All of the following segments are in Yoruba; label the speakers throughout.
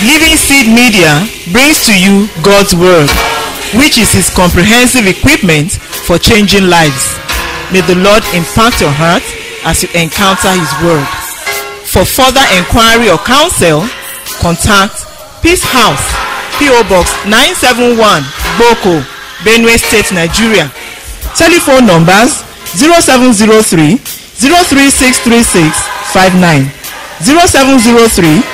Speaker 1: Living Seed Media brings to you God's Word, which is His comprehensive equipment for changing lives. May the Lord impact your heart as you encounter His Word. For further inquiry or counsel, contact Peace House, P.O. Box 971, Boko, Benue State, Nigeria. Telephone numbers 0703 03636 59 0703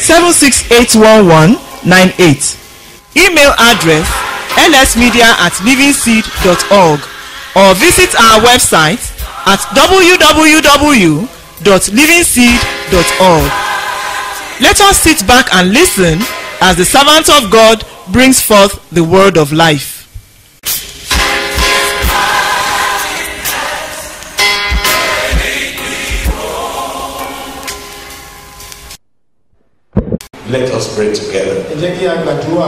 Speaker 1: 7681198. Email address lsmedia at livingseed.org or visit our website at www.livingseed.org. Let us sit back and listen as the servant of God brings forth the word of life.
Speaker 2: Let us pray together.
Speaker 3: ẹ jẹ́ kí a gbàdúrà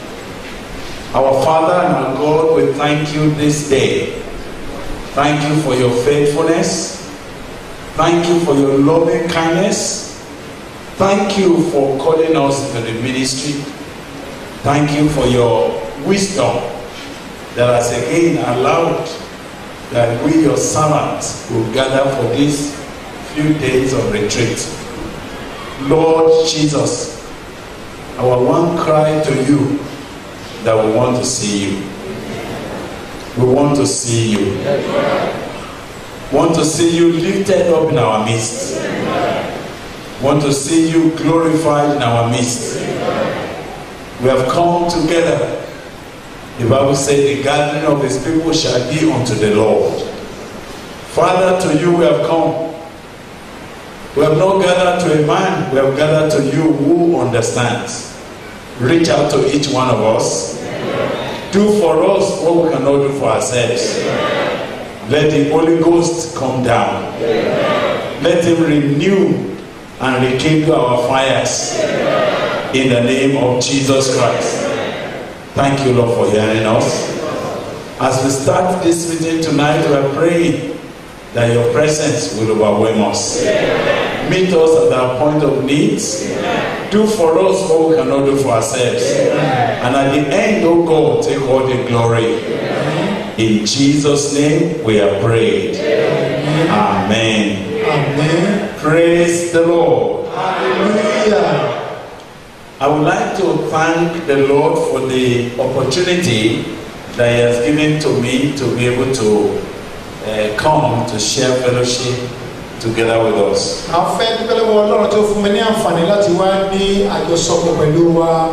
Speaker 2: Our Father and our God, we thank you this day. Thank you for your faithfulness. Thank you for your loving kindness. Thank you for calling us to the ministry. Thank you for your wisdom that has again allowed that we, your servants, will gather for these few days of retreat. Lord Jesus, our one cry to you that we want to see you. We want to see you. Want to see you lifted up in our midst. Want to see you glorified in our midst. We have come together. The Bible says the gathering of his people shall be unto the Lord. Father, to you we have come. We have not gathered to a man, we have gathered to you who understands. Reach out to each one of us. Do for us what we cannot do for ourselves. Let the Holy Ghost come down. Let him renew and rekindle our fires in the name of Jesus Christ. Thank you, Lord, for hearing us. As we start this meeting tonight, we are praying that your presence will overwhelm us. Meet us at our point of needs. Do for us what we cannot do for ourselves. And at the end, oh God, take all the glory. In Jesus' name we are prayed. Amen.
Speaker 3: amen
Speaker 2: Praise the Lord.
Speaker 3: hallelujah
Speaker 2: I would like to thank the Lord for the opportunity that He has given to me to be able to uh, come to share fellowship together with us.
Speaker 3: a fẹ́ dúpẹ́ lọ́wọ́ ọlọ́run tó fún mi ní àǹfààní láti wá ní àjọsọpọ̀ pẹ̀lú wa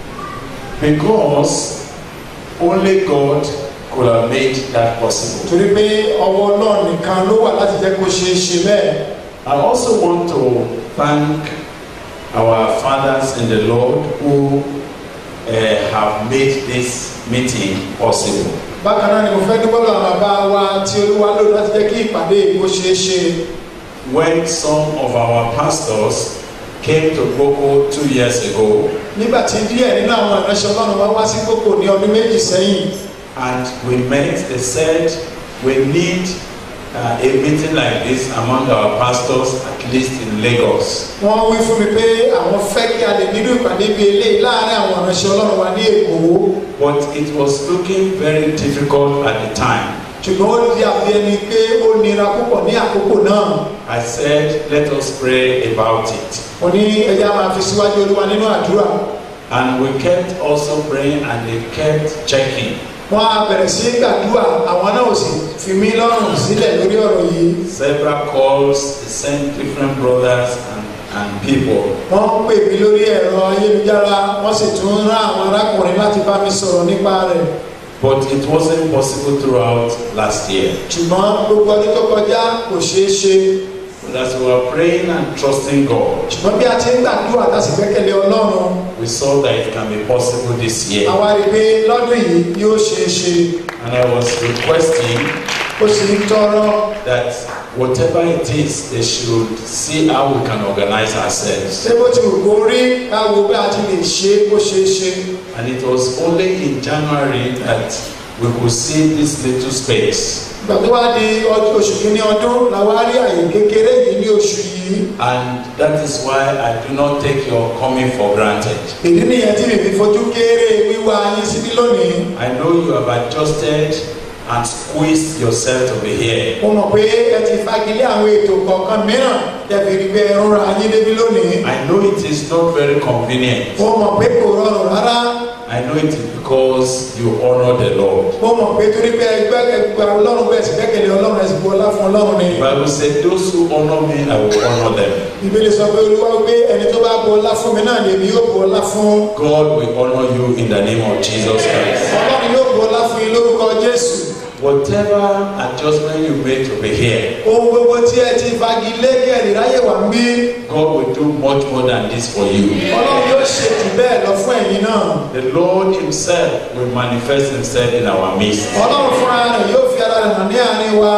Speaker 2: Because only God could have made that possible.
Speaker 3: torí pé ọwọ́ ọlọ́run nìkan ló wà láti jẹ́ kó ṣeé ṣe bẹ́ẹ̀
Speaker 2: I also want to thank our fathers in the Lord who uh, have made this meeting possible.
Speaker 3: bákan náà ni mo fẹ́ dúpẹ́ lọ́wọ́ àwọn bàbá wa tí olúwa lò láti jẹ́ kí ìpàdé yìí kó ṣeé ṣe
Speaker 2: When some of our pastors came to Boko two years ago,
Speaker 3: nígbà tí díẹ̀ nínú àwọn ìránṣẹ́ ọlọ́run wá wá sí kókò ní ọdún méjì sẹ́yìn
Speaker 2: and we met, they said we need uh, a meeting like this among our pastors, at least in Lagos.
Speaker 3: wọ́n wí fún mi pé àwọn fẹ́ kí a lè nínú ìpàdé bíi eléyìí láàárín àwọn ìránṣẹ́ ọlọ́run wa ní èkó
Speaker 2: But it was looking very difficult at the time.
Speaker 3: ṣùgbọ́n ó di àbí ẹni pé ó nira púpọ̀ ní àkókò náà
Speaker 2: I said, let us pray about it.
Speaker 3: mo ní ẹja máa fi síwájú olúwa nínú àdúrà
Speaker 2: And we kept also praying and they kept checking.
Speaker 3: wọ́n á bẹ̀rẹ̀ sí í gbàdúrà àwọn náà ò sì fi mí lọ́rùn sílẹ̀ lórí ọ̀rọ̀ yìí
Speaker 2: Several calls, they sent different brothers and, and people.
Speaker 3: wọ́n pè mí lórí ẹ̀rọ ayélujára wọ́n sì tún rán àwọn arákùnrin láti bá mi sọ̀rọ̀ nípa rẹ̀
Speaker 2: But it wasn't possible throughout last year.
Speaker 3: ṣùgbọ́n gbogbo ọdún tó kọjá kò ṣeé ṣe
Speaker 2: But as we were praying and trusting God,
Speaker 3: ṣùgbọ́n bí a ti ń gbàdúrà tá a sì gbẹ́kẹ̀lé ọlọ́run
Speaker 2: we saw that it can be possible this year.
Speaker 3: àwa rí i pé lọ́dún yìí yóò ṣeé ṣe
Speaker 2: And I was requesting
Speaker 3: ó sì ń tọrọ
Speaker 2: that whatever it is, they should see how we can organize ourselves.
Speaker 3: ṣé bó ti wù kó rí káwo bí a ti lè ṣe é kó ṣeé ṣe
Speaker 2: And it was only in January that we could see this little space.
Speaker 3: ìgbà tó wá di ọdún oṣù kìíní ọdún làwa rí àyè kékeré yìí ní oṣù yìí yìí
Speaker 2: And that is why I do not take your coming for granted.
Speaker 3: ìdí nìyẹn tí mi fi fojú kéré wíwá yín síbí lónìí
Speaker 2: I know you have adjusted and squeezed yourself to be here.
Speaker 3: mo mọ̀ pé ẹ ti fagilé àwọn ètò kọ̀ọ̀kan mìíràn tẹ̀fì rí pé ẹ rọra yín débi lónìí
Speaker 2: I know it is not very convenient.
Speaker 3: mo mọ̀ pé kò rọrùn rárá
Speaker 2: I know it is because you honor the Lord.
Speaker 3: mo mọ̀ pé torí pé ẹgbẹ́ ẹgbẹ́ ọlọ́run bẹ́ẹ̀ sì gbẹ́kẹ̀lé ọlọ́run ẹ̀sìn bu ọlá fún ọlọ́run ni
Speaker 2: The Bible said, Those who honor me, I will honor them.
Speaker 3: ìbéèrè sọ pé olúwa wípé ẹni tó bá bu ọlá fún mi náà lèmi yóò bu ọlá fún
Speaker 2: God will honor you in the name of Jesus Christ.
Speaker 3: ọlọ́run yóò bu ọlá fún yín lórúkọ jésù
Speaker 2: Whatever adjustment you make to be here,
Speaker 3: ohun gbogbo tí ẹ ti fagilé kí ẹ lè ráyè wá ń bí
Speaker 2: God will do much more than this for you.
Speaker 3: ọlọ́run yóò ṣe jù bẹ́ẹ̀ lọ fún ẹ̀yin náà
Speaker 2: The Lord Himself will manifest Himself in our midst.
Speaker 3: ọlọ́run fúnra rẹ̀ yóò fi ara rẹ̀ hàn ní àárín wa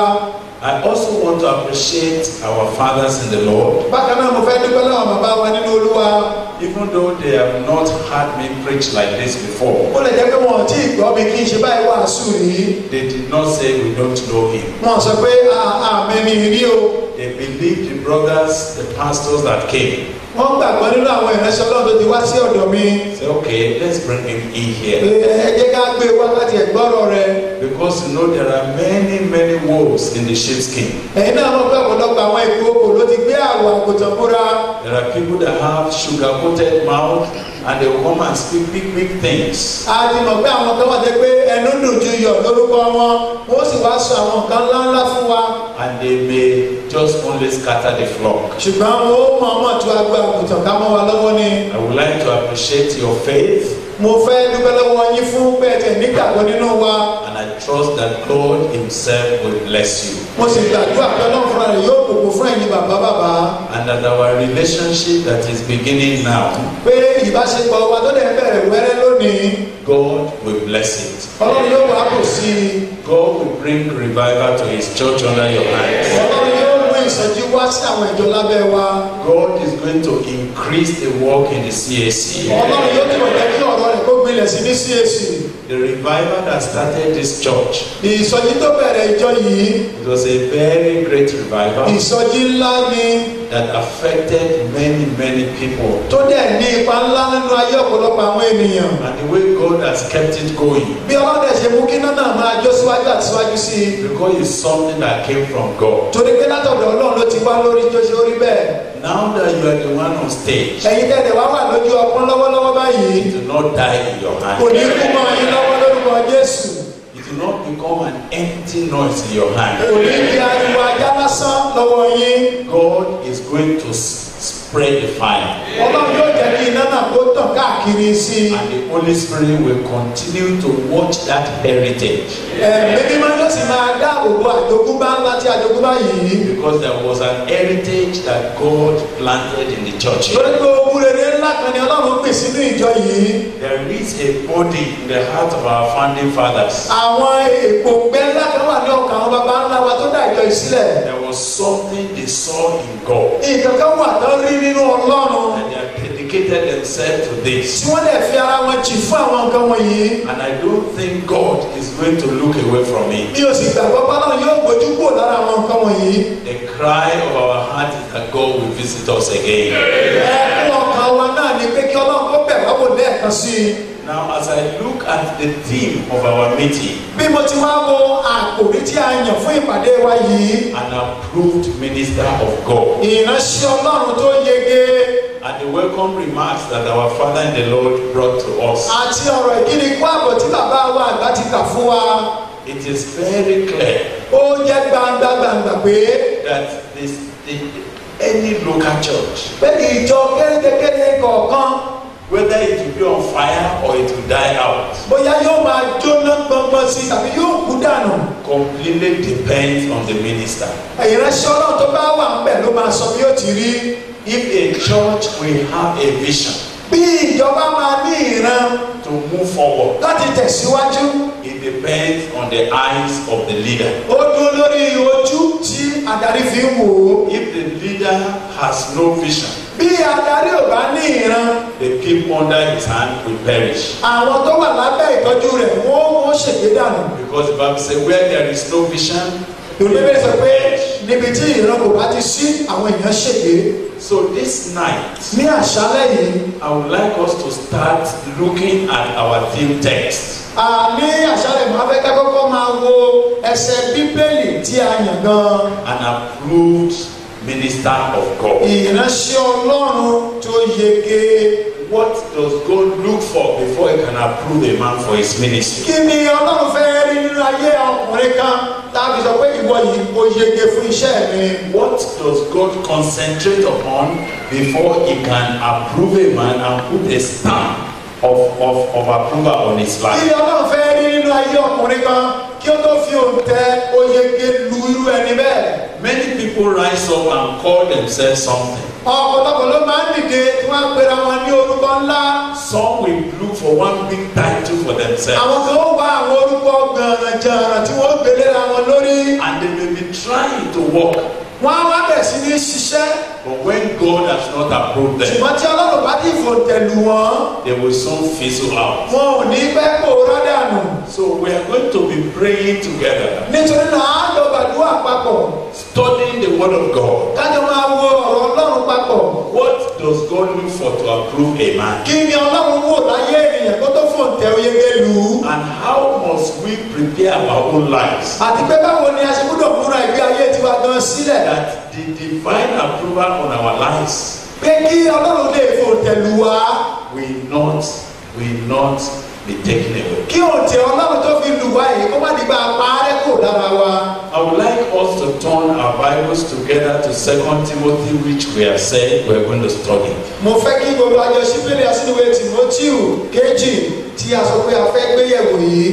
Speaker 2: I also want to appreciate our fathers in the Lord,
Speaker 3: bákan náà mo fẹ́ dúpẹ́ lọ́wọ́ bàbá wa nínú olúwa
Speaker 2: even though they have not heard me preach like this before.
Speaker 3: ó lè jẹ́ pé wọn ò tí ì gbọ́ mi kí n ṣe báyìí wàásù rí
Speaker 2: They did not say we don't know Him.
Speaker 3: wọn sọ pé àmì ni rí o
Speaker 2: They believed the brothers, the pastors that came.
Speaker 3: wọ́n gbàgbọ́ nínú àwọn ìránṣẹ́ ọlọ́run tó ti wá sí ọ̀dọ̀ mi
Speaker 2: Say, okay, let's bring him in
Speaker 3: pé
Speaker 2: here.
Speaker 3: ẹ jẹ́ ká gbé wákàtí ẹ̀gbọ́rọ̀ rẹ
Speaker 2: Because you know there are many, many wolves in the sheepskin.
Speaker 3: ẹ̀yin náà mọ̀ pé ọ̀pọ̀lọpọ̀ àwọn ìkókò ló ti gbé àwọ̀ àgùntàn búra
Speaker 2: There are people that have sugar-coated mouth and they will come and speak big, big things.
Speaker 3: a ti mọ̀ pé àwọn kan wà jẹ́ pé ẹnu dùn ju iyọ̀ lórúkọ wọn wọ́n sì wá sọ àwọn nǹkan ńláńlá fún wa
Speaker 2: And they may just only scatter the flock.
Speaker 3: ṣùgbọ́n wọn ó mọ̀ ọmọ tó agbó àgùntàn ká mọ́ wa lọ́wọ́ ni
Speaker 2: I would like to appreciate your faith
Speaker 3: mo fẹ́ dúpẹ́ lọ́wọ́ yín fún bẹ́ẹ̀ tẹ̀ nígbàgbọ́ nínú wa
Speaker 2: and I trust that God Himself will bless you.
Speaker 3: mo sì gbàdúrà pé ọlọ́run fúnra rẹ̀ yóò bùkún fún ẹ̀yin bàbá bàbá
Speaker 2: And that our relationship that is beginning now,
Speaker 3: pé ìbáṣepọ̀ wa tó dẹ̀ bẹ̀rẹ̀ wẹ́rẹ́ lónìí
Speaker 2: God will bless it.
Speaker 3: ọlọ́run yóò wá kò sí i
Speaker 2: God will bring revival to His church under your hands.
Speaker 3: ọlọ́run yóò mú ìsọjí wá sí àwọn ìjọ lábẹ́ wa
Speaker 2: God is going to increase the work in the CAC.
Speaker 3: ọlọ́run yóò túbọ̀ jẹ́ kí ọ̀rọ̀ rẹ̀ kó gbilẹ̀ sí ní CAC
Speaker 2: The revival that started this church,
Speaker 3: ìsọjí tó bẹ̀rẹ̀ ìjọ yìí
Speaker 2: it was a very great revival
Speaker 3: ìsọjí ńlá ni
Speaker 2: that affected many, many people.
Speaker 3: tó dẹ̀ ní ipa ńlá nínú ayé ọ̀pọ̀lọpọ̀ àwọn ènìyàn
Speaker 2: And the way God has kept it going,
Speaker 3: bí ọlọ́dẹ ṣe mú kí náà náà máa jó síwájú àti síwájú sí i
Speaker 2: because it's something that came from God.
Speaker 3: torí pé látọ̀dọ̀ ọlọ́run ló ti wá lórí tó ṣe orí bẹ́ẹ̀
Speaker 2: Now that you are the one on stage,
Speaker 3: ẹ̀yin tẹ̀lé wá wà lójú ọpọ́n lọ́wọ́lọ́wọ́ báyìí
Speaker 2: do not die in your
Speaker 3: kò ní
Speaker 2: hand.
Speaker 3: kú mọ́ yín lọ́wọ́ lórúkọ jésù
Speaker 2: It will not become an empty noise in your
Speaker 3: kò
Speaker 2: hand.
Speaker 3: ní di ariwo ajá lásán lọ́wọ́ yín
Speaker 2: God is going to s- spread the fire.
Speaker 3: ọlọ́run yóò jẹ́ kí iná náà kó tàn káàkiri sí i
Speaker 2: And the Holy Spirit will continue to watch that heritage.
Speaker 3: ẹ̀mí mímọ́ yóò sì máa dáàbò bo àjogúnbá ńlá tí àjogúnbá yìí
Speaker 2: Because there was an heritage that God planted in the church.
Speaker 3: torí pé ogun rere ńlá kan ni ọlọ́run pè sínú ìjọ yìí
Speaker 2: There is a body in the heart of our founding fathers.
Speaker 3: àwọn èèpo gbẹ ńlá kan wà ní ọkàn àwọn baba ńlá wa tó dá ìjọ yìí sílẹ̀
Speaker 2: There was something they saw in God.
Speaker 3: nǹkan kan wà tán rí nínú ọlọ́run
Speaker 2: And they have dedicated themselves to
Speaker 3: tí
Speaker 2: this.
Speaker 3: wọ́n dẹ̀ fi ara wọn jì fún àwọn nǹkan wọ̀nyí
Speaker 2: And I don't think God is going to look away from it.
Speaker 3: mi ò sì gbàgbọ́ pé ọlọ́run yóò gbójú kúrò lára àwọn nǹkan wọ̀nyí
Speaker 2: The cry of our heart is that God will visit us again.
Speaker 3: ẹ̀kún ọkàn wa náà ni pé kí ọlọ́run kó bẹ̀ wá wò lẹ́ẹ̀kan sí i
Speaker 2: Now, as I look at the theme of our meeting,
Speaker 3: bí mo ti wá wo àkòrí tí a yàn fún ìpàdé wa yìí
Speaker 2: an approved minister of God,
Speaker 3: ìránṣẹ́ ọlọ́run tó yege
Speaker 2: and the welcome remarks that our Father in the Lord brought to us,
Speaker 3: àti ọ̀rọ̀ ìkíni kú àbọ̀ tí bàbá wa àgbà ti kà fún wa
Speaker 2: it is very clear
Speaker 3: ó jẹ́ gbangba gbangba pé
Speaker 2: that this, the, any local church,
Speaker 3: pé ìjọ kérékékeré kọ̀ọ̀kan
Speaker 2: whether it will be on fire or it will die out,
Speaker 3: bóyá yóò máa jóná gbọngbọn sí i tàbí yóò kú dànù
Speaker 2: completely depends on the minister.
Speaker 3: ìránṣẹ́ ọlọ́run tó bá wà ń bẹ̀ ló máa sọ bí ó ti rí
Speaker 2: If a church will have a vision
Speaker 3: bí ìjọba máa ní ìran
Speaker 2: to move forward,
Speaker 3: láti tẹ̀síwájú
Speaker 2: it depends on the eyes of the leader.
Speaker 3: ó dúró lórí ojú tí adarí fi ń wò ó
Speaker 2: If the leader has no vision,
Speaker 3: bí adarí ò bá ní ìran
Speaker 2: the people under his hand will perish.
Speaker 3: àwọn tó wà lábẹ́ ìtọ́jú rẹ̀ wọ́n wọ́n ṣègbè dànù
Speaker 2: Because the Bible says, where there is no vision,
Speaker 3: ìròyìn bẹ́ẹ̀ sọ pé níbi tí ìran kò bá ti sí àwọn èèyàn ṣègbè
Speaker 2: So this night,
Speaker 3: ní àṣálẹ́ yìí
Speaker 2: I would like us to start looking at our theme text.
Speaker 3: a ní àṣálẹ́ máa fẹ́ ká kọ́kọ́ máa wo ẹsẹ̀ bíbélì tí a yàn gan
Speaker 2: An approved minister of God.
Speaker 3: ìránṣẹ́ ọlọ́run tó yege
Speaker 2: What does God look for before he can approve a man for his ministry?
Speaker 3: kí ni ọlọ́run fẹ́ rí nínú ayé ọkùnrin kan tàbí sọ pé ìwọ yìí ó yege fún iṣẹ́ mi.
Speaker 2: What does God concentrate upon before he can approve a man and put a stamp of, of, of approval on his
Speaker 3: kí
Speaker 2: life?
Speaker 3: ni ọlọ́run fẹ́ rí nínú ayé ọkùnrin kan kí ó tó fi òǹtẹ̀ oyege lu irú ẹni bẹ́ẹ̀.
Speaker 2: Many people rise up and call themselves something.
Speaker 3: ọ̀pọ̀lọpọ̀ ló máa ń dìde tí wọ́n á pera wọn ní orúkọ ńlá.
Speaker 2: Some will look for one big title for themselves.
Speaker 3: àwọn kan ó wá àwọn orúkọ gbọ̀nrànjànràn tí wọ́n gbélé ra wọn lórí.
Speaker 2: And they may be trying to walk.
Speaker 3: wọ́n á wá bẹ̀ sí ní ṣiṣẹ́.
Speaker 2: But when God has not approved them,
Speaker 3: ṣùgbọ́n tí ọlọ́run bá ti fòǹtẹ̀ lù wọ́n
Speaker 2: they will soon fizzle out.
Speaker 3: wọn ò ní pẹ́ pòórá dànù.
Speaker 2: So we are going to be praying together,
Speaker 3: nítorí náà á lọ gbàdúrà papọ̀.
Speaker 2: studying the Word of God.
Speaker 3: kájọ máa wo ọ̀rọ̀ ọlọ́run papọ̀.
Speaker 2: What does God look for to approve a man?
Speaker 3: kí ni ọlọ́run wò láyé ènìyàn kó tó fòǹtẹ̀ oyege lù ú.
Speaker 2: And how must we prepare our own lives
Speaker 3: àti pé báwo ni a ṣe gbúdọ̀ múra ìgbé ayé tiwa gan sílẹ̀.
Speaker 2: that the divine approval on our lives
Speaker 3: pé kí ọlọ́run lè fòǹtẹ̀ lù wá.
Speaker 2: will not will not be taken away.
Speaker 3: kí òǹtẹ̀ ọlọ́run tó fi lù wá yìí kó má dìgbà parẹ́ kò lára wa.
Speaker 2: I would like us to turn our Bibles together to 2 Timothy, which we have said we're going to study.
Speaker 3: mo fẹ́ kí gbogbo àjọ sípèlè àsìnwé tìmọ́tíù kejì tí a sọ pé a fẹ́ gbéyẹ̀wò yìí.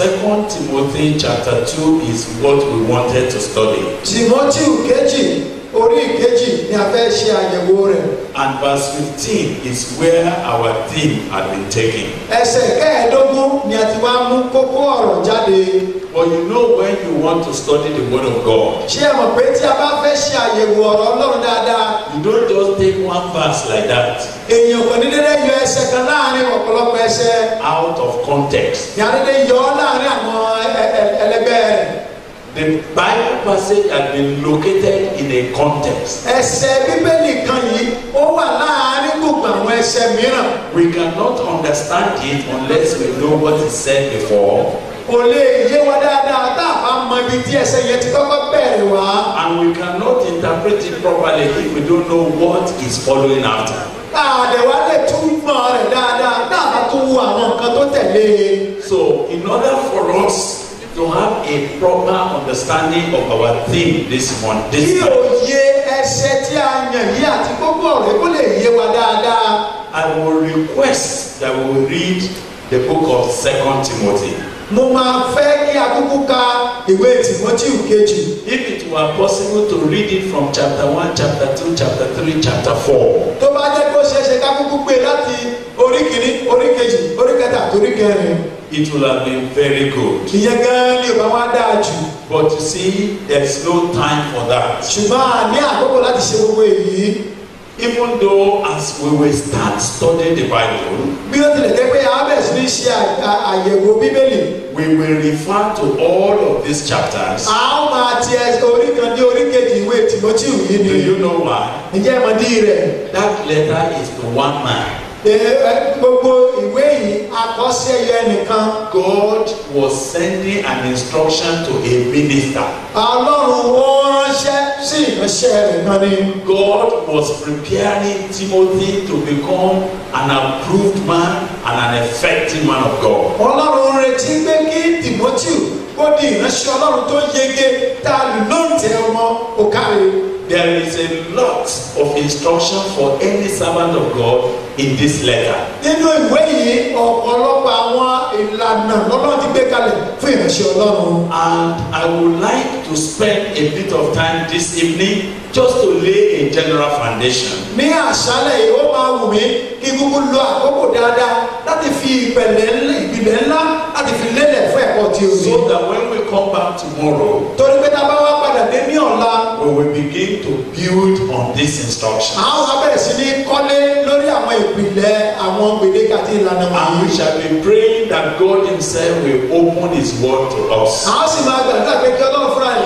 Speaker 2: 2 Timothy chapter 2 is what we wanted to study.
Speaker 3: tìmọ́tíù kejì orí ìkejì ni a fẹ́ ṣe àyẹ̀wò rẹ̀.
Speaker 2: And verse 15 is where our theme had been taken.
Speaker 3: ẹsẹ̀ kẹẹ̀ẹ́dógún ni a ti wá mú kókó ọ̀rọ̀ jáde.
Speaker 2: But you know when you want to study the Word of God,
Speaker 3: ṣé ẹ mọ̀ pé tí a bá fẹ́ ṣe àyẹ̀wò ọ̀rọ̀ ọlọ́run dáadáa
Speaker 2: you don't just take one verse like that
Speaker 3: èèyàn kò ní dédé yọ ẹsẹ̀ kan láàrin ọ̀pọ̀lọpọ̀ ẹsẹ̀
Speaker 2: out of context.
Speaker 3: ní a dédé yọ ọ́ láàrin àwọn ẹ- ẹ- ẹlẹgbẹ́ rẹ̀.
Speaker 2: The Bible passage has been located in a context.
Speaker 3: ẹsẹ̀ bíbélì kan yìí ó wà láàrin gbogbo àwọn ẹsẹ̀ mìíràn.
Speaker 2: We cannot understand it unless we know what is said before,
Speaker 3: kò lè yé wa dáadáa tá a bá mọ ibi tí ẹsẹ̀ yẹn ti kọ́kọ́ bẹ̀rẹ̀ wá.
Speaker 2: and we cannot interpret it properly if we don't know what is following after.
Speaker 3: àdẹ̀wá lè túmọ̀ rẹ̀ dáadáa tá a bá tún wo àwọn nǹkan tó tẹ̀lé e.
Speaker 2: So, in order for us to have a proper understanding of our theme this month,
Speaker 3: kí
Speaker 2: this month,
Speaker 3: òye ẹsẹ̀ tí a yàn yìí àti gbogbo ọ̀rẹ́ kó lè yé wa dáadáa.
Speaker 2: I will request that we will read the book of Second Timothy.
Speaker 3: mo máa fẹ́ kí akúkú ka ìwé tìmọ́tíù kejì.
Speaker 2: If it were possible to read it from chapter 1, chapter 2, chapter 3, chapter 4,
Speaker 3: tó bá jẹ́ kó ṣeéṣe ká kúkú gbé láti orí kìíní orí kejì orí kẹta àti orí kẹrin.
Speaker 2: it will have been very good.
Speaker 3: ìyẹn gan-an ni ò bá wá dáa jù.
Speaker 2: But you see, there's no time for that.
Speaker 3: ṣùgbọ́n a ní àkókò láti ṣe gbogbo èyí.
Speaker 2: Even though as we will start studying the Bible,
Speaker 3: bí ó tilẹ̀ jẹ́ pé a bẹ̀rẹ̀ sí ní ṣe à- à- àyẹ̀wò bíbélì.
Speaker 2: we will refer to all of these chapters.
Speaker 3: a ó máa ti ẹ orí kan dé orí kejì ìwé tìmọ́tíù yìí
Speaker 2: Do
Speaker 3: ni.
Speaker 2: you know why?
Speaker 3: ǹjẹ́ ẹ mọ̀ dí rẹ̀?
Speaker 2: That letter is to one man.
Speaker 3: Ẹ- ẹ- gbogbo ìwé yìí akọ́sẹ́ yẹ nìkan.
Speaker 2: God was sending an instruction to a minister.
Speaker 3: ọlọ́run ó ránṣẹ́ sí ìránṣẹ́ rẹ̀ kan ni.
Speaker 2: God was preparing Timothy to become an approved man and an effective man of God.
Speaker 3: ọlọ́run ń retí pé kí tìmọ́tíù kó di ìránṣẹ́ ọlọ́run tó yege tá a lù lóǹtẹ̀ ọmọ òkàrè.
Speaker 2: There is a lot of instruction for any servant of God in this letter.
Speaker 3: nínú ìwé yìí ọ̀pọ̀lọpọ̀ àwọn ìlànà lọ́lọ́run ti gbé kalẹ̀ fún ìránṣẹ́ ọlọ́run.
Speaker 2: And I would like to spend a bit of time this evening just to lay a general foundation.
Speaker 3: ní àṣálẹ̀ yìí ó máa wù mí kí kúkú lo àkókò dáadáa láti fi ìpẹ̀lẹ̀ ńlá ìpìlẹ̀ ńlá láti fi lélẹ̀ fún ẹ̀kọ́ tí o ní.
Speaker 2: So that when we come back tomorrow,
Speaker 3: torí pé tá a bá wá padà dé ní ọ̀la
Speaker 2: we will begin to build on this instruction.
Speaker 3: àwọn abẹ́rẹ́ sí ní kọ́lé lórí àwọn ìpìlẹ̀ àwọn gbèdéke àti ìlànà
Speaker 2: And
Speaker 3: wọ̀nyí.
Speaker 2: we shall be praying that God Himself will open His word to us.
Speaker 3: àwọn sì máa gbàdúrà pé kí ọlọ́run fúnra rẹ̀ kó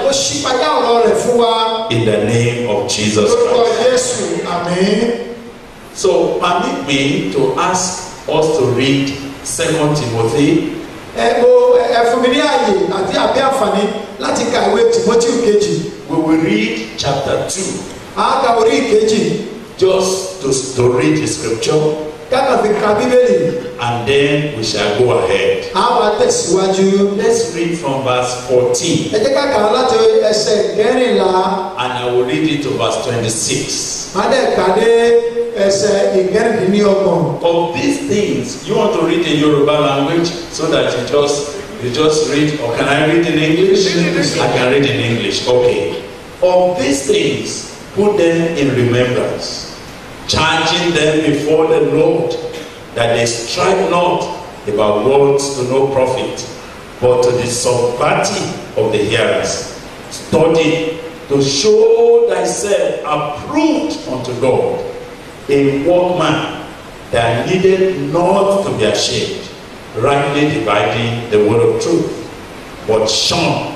Speaker 3: kó ṣípayá ọ̀rọ̀ rẹ̀ fún wa
Speaker 2: in the name of Jesus
Speaker 3: lórúkọ
Speaker 2: Christ.
Speaker 3: jésù àmín.
Speaker 2: So permit me to ask us to read 2 Timothy
Speaker 3: ẹ mo ẹ fún mi ní ààyè àti àbí àǹfààní láti ka ìwé timothy kejì
Speaker 2: We will read chapter 2
Speaker 3: àáka orí ìkejì
Speaker 2: just to, to read the scripture
Speaker 3: kákan fi ka bíbélì
Speaker 2: and then we shall go ahead.
Speaker 3: á wá tẹ̀síwájú.
Speaker 2: Let's read from verse 14
Speaker 3: ẹ jẹ́ ká kà á láti ẹsẹ̀ kẹrìnlá
Speaker 2: and I will read it to verse 26.
Speaker 3: má dẹ̀ ká dé ẹsẹ̀ ìkẹrìndínlọ́gbọ̀n.
Speaker 2: Of these things, you want to read in Yoruba language so that you just you just read or can I read in English? I can read in English. Okay. Of these things, put them in remembrance, charging them before the Lord that they strive not about words to no profit, but to the subverting of the hearers. Study to show thyself approved unto God, a workman that needed not to be ashamed, rightly dividing the word of truth, but shun,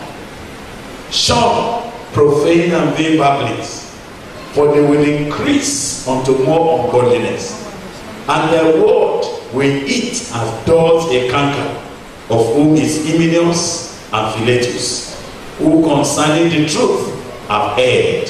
Speaker 2: shun profane and vain babblings, for they will increase unto more ungodliness, and their word will eat as does a canker, of whom is Hymenaeus and Philetus, who concerning the truth have erred,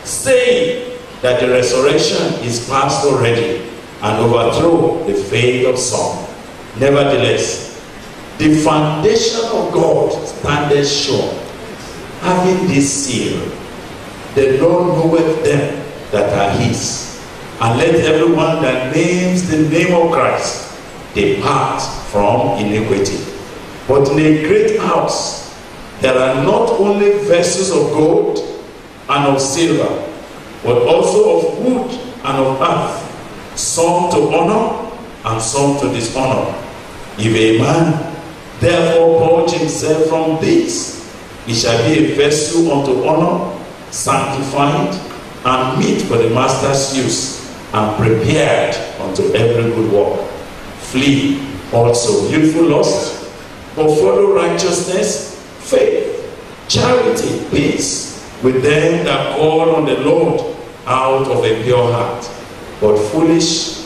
Speaker 2: saying that the resurrection is past already, and overthrow the faith of some. Nevertheless, the foundation of God standeth sure, having this seal, the Lord knoweth them that are his. And let everyone that names the name of Christ depart from iniquity. But in a great house there are not only vessels of gold and of silver, but also of wood and of earth, some to honor and some to dishonor. If a man therefore purge himself from these, he shall be a vessel unto honor, sanctified, and meet for the master's use, and prepared unto every good work. Flee also youthful lust, but follow righteousness, faith, charity, peace with them that call on the Lord out of a pure heart. But foolish,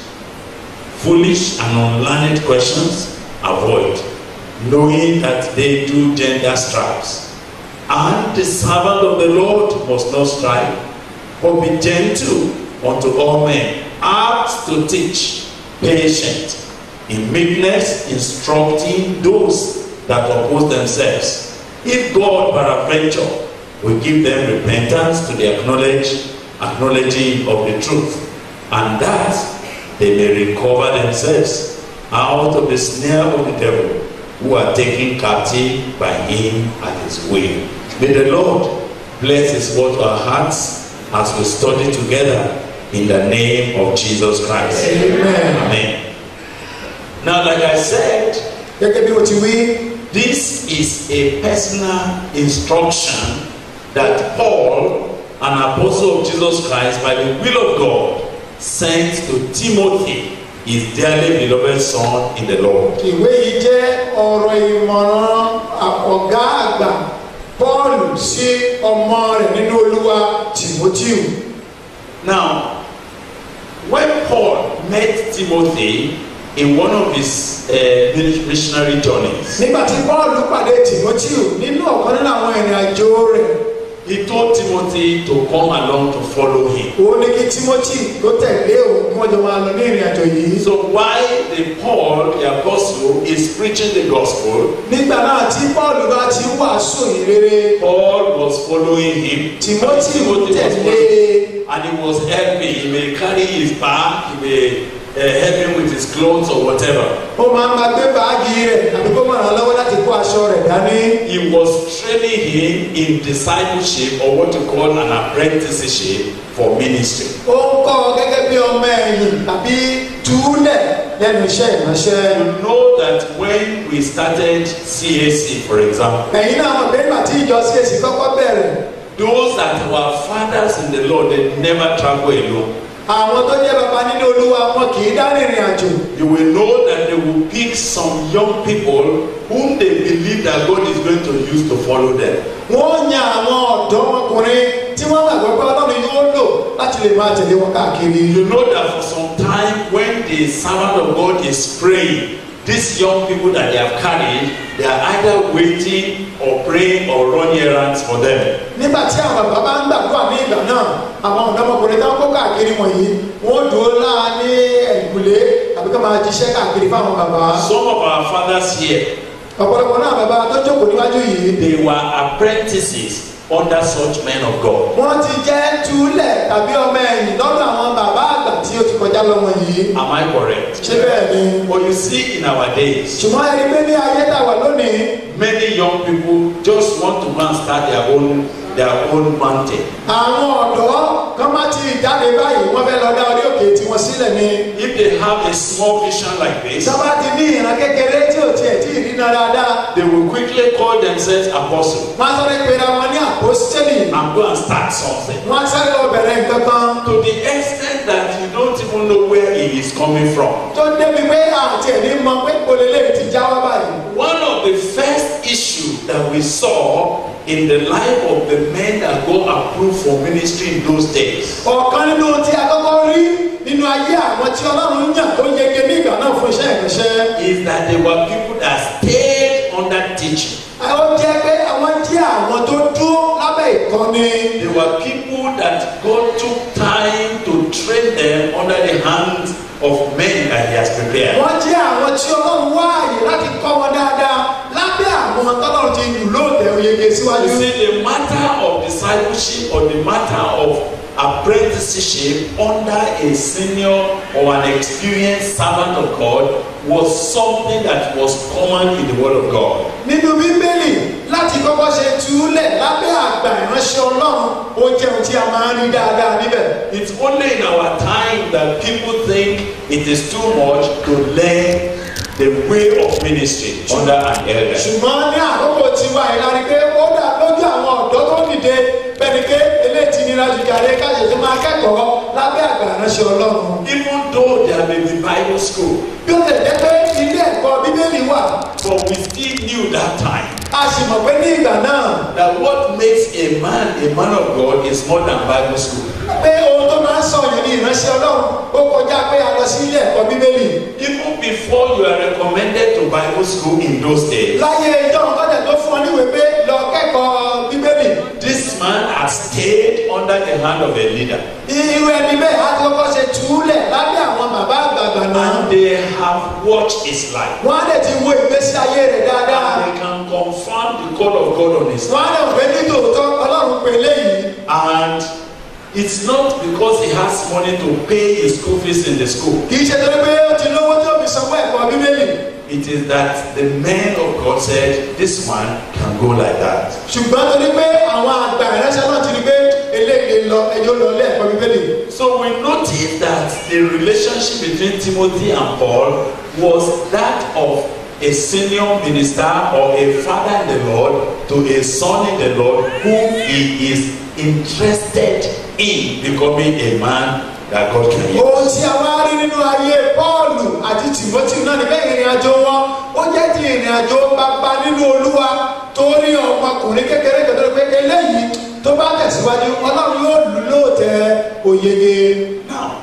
Speaker 2: foolish and unlearned questions avoid, knowing that they do gender stripes. And the servant of the Lord must not strive, but be gentle unto all men, apt to teach, patient, in meekness instructing those that oppose themselves. If God peradventure will give them repentance to the acknowledge, acknowledging of the truth, and that they may recover themselves out of the snare of the devil, who are taken captive by him at his will. May the Lord bless his word to our hearts as we study together in the name of Jesus Christ.
Speaker 3: amen.
Speaker 2: Amen. Now, like I said,
Speaker 3: gẹ́gẹ́ bí o ti wí
Speaker 2: this is a personal instruction that Paul, an apostle of Jesus Christ, by the will of God, sent to Timothy, his dearly beloved son in the Lord.
Speaker 3: ìwé yìí jẹ́ ọ̀rọ̀ ìmọ̀ràn ọ̀gá àgbà paul sí ọmọ rẹ̀ nínú olúwa timothy
Speaker 2: Now, when Paul met Timothy in one of his uh, missionary journeys,
Speaker 3: nígbà tí paul pàdé timothy nínú ọ̀kan nínú àwọn ìrìn àjò rẹ̀
Speaker 2: he told Timothy to come along to follow him.
Speaker 3: òun ní kí timothy ló tẹ̀lé òun kí wọ́n jọ máa lọ ní ìrìn àjò yìí
Speaker 2: So while the Paul, the apostle, is preaching the gospel,
Speaker 3: nígbà náà tí paul bá ti ń wàásù yìí rere
Speaker 2: Paul was following him.
Speaker 3: timothy
Speaker 2: Timothy was
Speaker 3: tẹ̀lé
Speaker 2: following, and he was helping. He may carry his bag, he may uh, help him with his clothes or whatever.
Speaker 3: ó máa ń máa gbé báàgì rẹ̀ àbí kó máa ràn án lọ́wọ́ láti kó aṣọ rẹ̀ dání
Speaker 2: He was training him in discipleship or what you call an apprenticeship for ministry.
Speaker 3: ó ń kọ́ ọ gẹ́gẹ́ bí ọmọ ẹ̀yìn tàbí túlẹ̀ lẹ́nu iṣẹ́ ìránṣẹ́.
Speaker 2: You know that when we started CAC, for example,
Speaker 3: ẹ̀yin náà mọ̀ pé nígbà tí ìjọ CAC kọ́kọ́ bẹ̀rẹ̀
Speaker 2: those that were fathers in the Lord, they never travel alone.
Speaker 3: àwọn tó jẹ́ bàbá nínú olúwa wọn kì í dá rìnrìn àjò
Speaker 2: You will know that they will pick some young people whom they believe that God is going to use to follow them.
Speaker 3: wọ́n yan àwọn ọ̀dọ́ ọkùnrin tí wọ́n gbàgbọ́ pé ọlọ́run yóò lò láti lè máa tẹ̀lé wọn káàkiri.
Speaker 2: You know that for some time when the servant of God is praying, these young people that they have carried, they are either waiting or praying or running errands for them.
Speaker 3: nígbà tí àwọn bàbá bá ń gbàdúrà ní ìgbà náà àwọn ọ̀dọ́mọkùnrin táwọn kó káàkiri wọ̀nyí wọ́n dúró láà ní ẹ̀yìnkùlé àbí ká máa jíṣẹ́ káàkiri fáwọn bàbá.
Speaker 2: Some of our fathers here,
Speaker 3: ọ̀pọ̀lọpọ̀ náà bàbá tó jókòó níwájú yìí
Speaker 2: they were apprentices under such men of God.
Speaker 3: wọ́n ti jẹ́ túlẹ̀ tàbí ọmọ ẹ̀yìn lọ́dọ̀ àwọn bàbá àgbà tí ó ti kọjá lọ́wọ́ yìí.
Speaker 2: Am I correct?
Speaker 3: ṣé bẹ́ẹ̀ ni.
Speaker 2: But you see, in our days,
Speaker 3: ṣùgbọ́n ẹni pé ní ayé tá a wà lónìí
Speaker 2: many young people just want to go and start their own their own mountain.
Speaker 3: àwọn ọ̀dọ́ kan má ti jáde báyìí wọ́n fẹ́ lọ dá orí òkè tiwọn sílẹ̀ ni.
Speaker 2: If they have a small vision like this,
Speaker 3: sábà ti ní ìran kékeré tí ò tiẹ̀ tí ì rí náà dáadáa.
Speaker 2: they will quickly call themselves apostle
Speaker 3: wọ́n á sáré pera wọn ní àpòsítélì.
Speaker 2: and go and start something.
Speaker 3: wọ́n á sáré lọ bẹ̀rẹ̀ nǹkan kan.
Speaker 2: To the extent that you don't even know where it is coming from.
Speaker 3: tó débi pé àti ẹ̀ ní mọ pé polélé ti já wá báyìí.
Speaker 2: One of the first issues that we saw in the life of the men that God approved for ministry in those days
Speaker 3: ọ̀kan nínú tí a kọ́kọ́ rí nínú ayé àwọn tí ọlọ́run yàn tó yege ní ìgbà náà fún iṣẹ́ ìránṣẹ́.
Speaker 2: is that there were people that stayed under teaching.
Speaker 3: ó jẹ́ pé àwọn jẹ́ àwọn tó dúró lábẹ́ ìkọ́ni.
Speaker 2: There were people that God took time to train them under the hands of men that He has prepared.
Speaker 3: wọ́n jẹ́ àwọn tí ọlọ́run wá àyè láti kọ́ wọn dáadáa lábẹ́ àwọn tọ́lọ́run ti lù lóòtẹ́ oyege síwájú.
Speaker 2: You see, the matter of discipleship or the matter of apprenticeship under a senior or an experienced servant of God was something that was common in the Word of God.
Speaker 3: nínú bíbélì láti kọ́kọ́ ṣe túlẹ̀ lábẹ́ àgbà ìránṣẹ́ ọlọ́run ó jẹ́ ohun tí a máa ń rí dáadáa níbẹ̀.
Speaker 2: It's only in our time that people think it is too much to learn the way of ministry under an elder.
Speaker 3: ṣùgbọ́n ní àkókò tiwa yìí la rí pé ó dà lójú àwọn ọ̀dọ́ tó dìde bẹ́ẹ̀ni pé eléyìí ti nira jù jàre káyọ̀ tó máa kẹ́kọ̀ọ́ lábẹ́ àgbà ìránṣẹ́ ọlọ́run.
Speaker 2: Even though there may be Bible school,
Speaker 3: bí ó lè jẹ́ pé ilé ẹ̀kọ́ bíbélì wà
Speaker 2: but we still knew that time
Speaker 3: a sì mọ̀ pé ní ìgbà náà
Speaker 2: that what makes a man a man of God is more than Bible school.
Speaker 3: pé ohun tó máa ń sọ yẹn ní ìránṣẹ́ ọlọ́run ó kọjá pé a lọ sí ilé ẹ̀kọ́ bíbélì.
Speaker 2: Even before you are recommended to Bible school in those days,
Speaker 3: láyé ìjọ ọ̀gọ́dẹ̀ tó fún ọ níwèé pé lọ kẹ́kọ̀ọ́ bíbélì
Speaker 2: this man has stayed under the hand of a leader.
Speaker 3: irú ẹni bẹ́ẹ̀ á ti kọ́kọ́ ṣe túlẹ̀ lábẹ́ àwọn bàbá àgbààgbà náà
Speaker 2: And they have watched his life.
Speaker 3: wọ́n á lè ti wo ìgbésí ayé rẹ̀ dáadáa
Speaker 2: And they can confirm the call of God on his life.
Speaker 3: wọ́n á lè wọ́n ní tòótọ́ ọlọ́run pè léyìí
Speaker 2: And it's not because he has money to pay his school fees in the school.
Speaker 3: kì í ṣe torí pé ó ti lówó tó fi sanwó ẹ̀kọ́ bíbélì
Speaker 2: It is that the men of God said, this man can go like that.
Speaker 3: ṣùgbọ́n torí pé àwọn àgbà ìránṣẹ́ náà ti rí pé eléyìí lọ ẹjọ́ lọ ilé ẹ̀kọ́ bíbélì
Speaker 2: So we notice that the relationship between Timothy and Paul was that of a senior minister or a father in the Lord to a son in the Lord whom he is interested in becoming a man that God can use.
Speaker 3: ohun tí a wá rí nínú ayé pọ́ọ̀lù àti tìmọ́tì náà níbẹ̀ ìrìn àjò wọn ó jẹ́ ti ìrìn àjò bàbá nínú olúwa torí ọmọkùnrin kékeré kan tó rí pé eléyìí tó bá tẹ̀síwájú ọlọ́run yóò lù lóòótẹ́ òyege
Speaker 2: Now,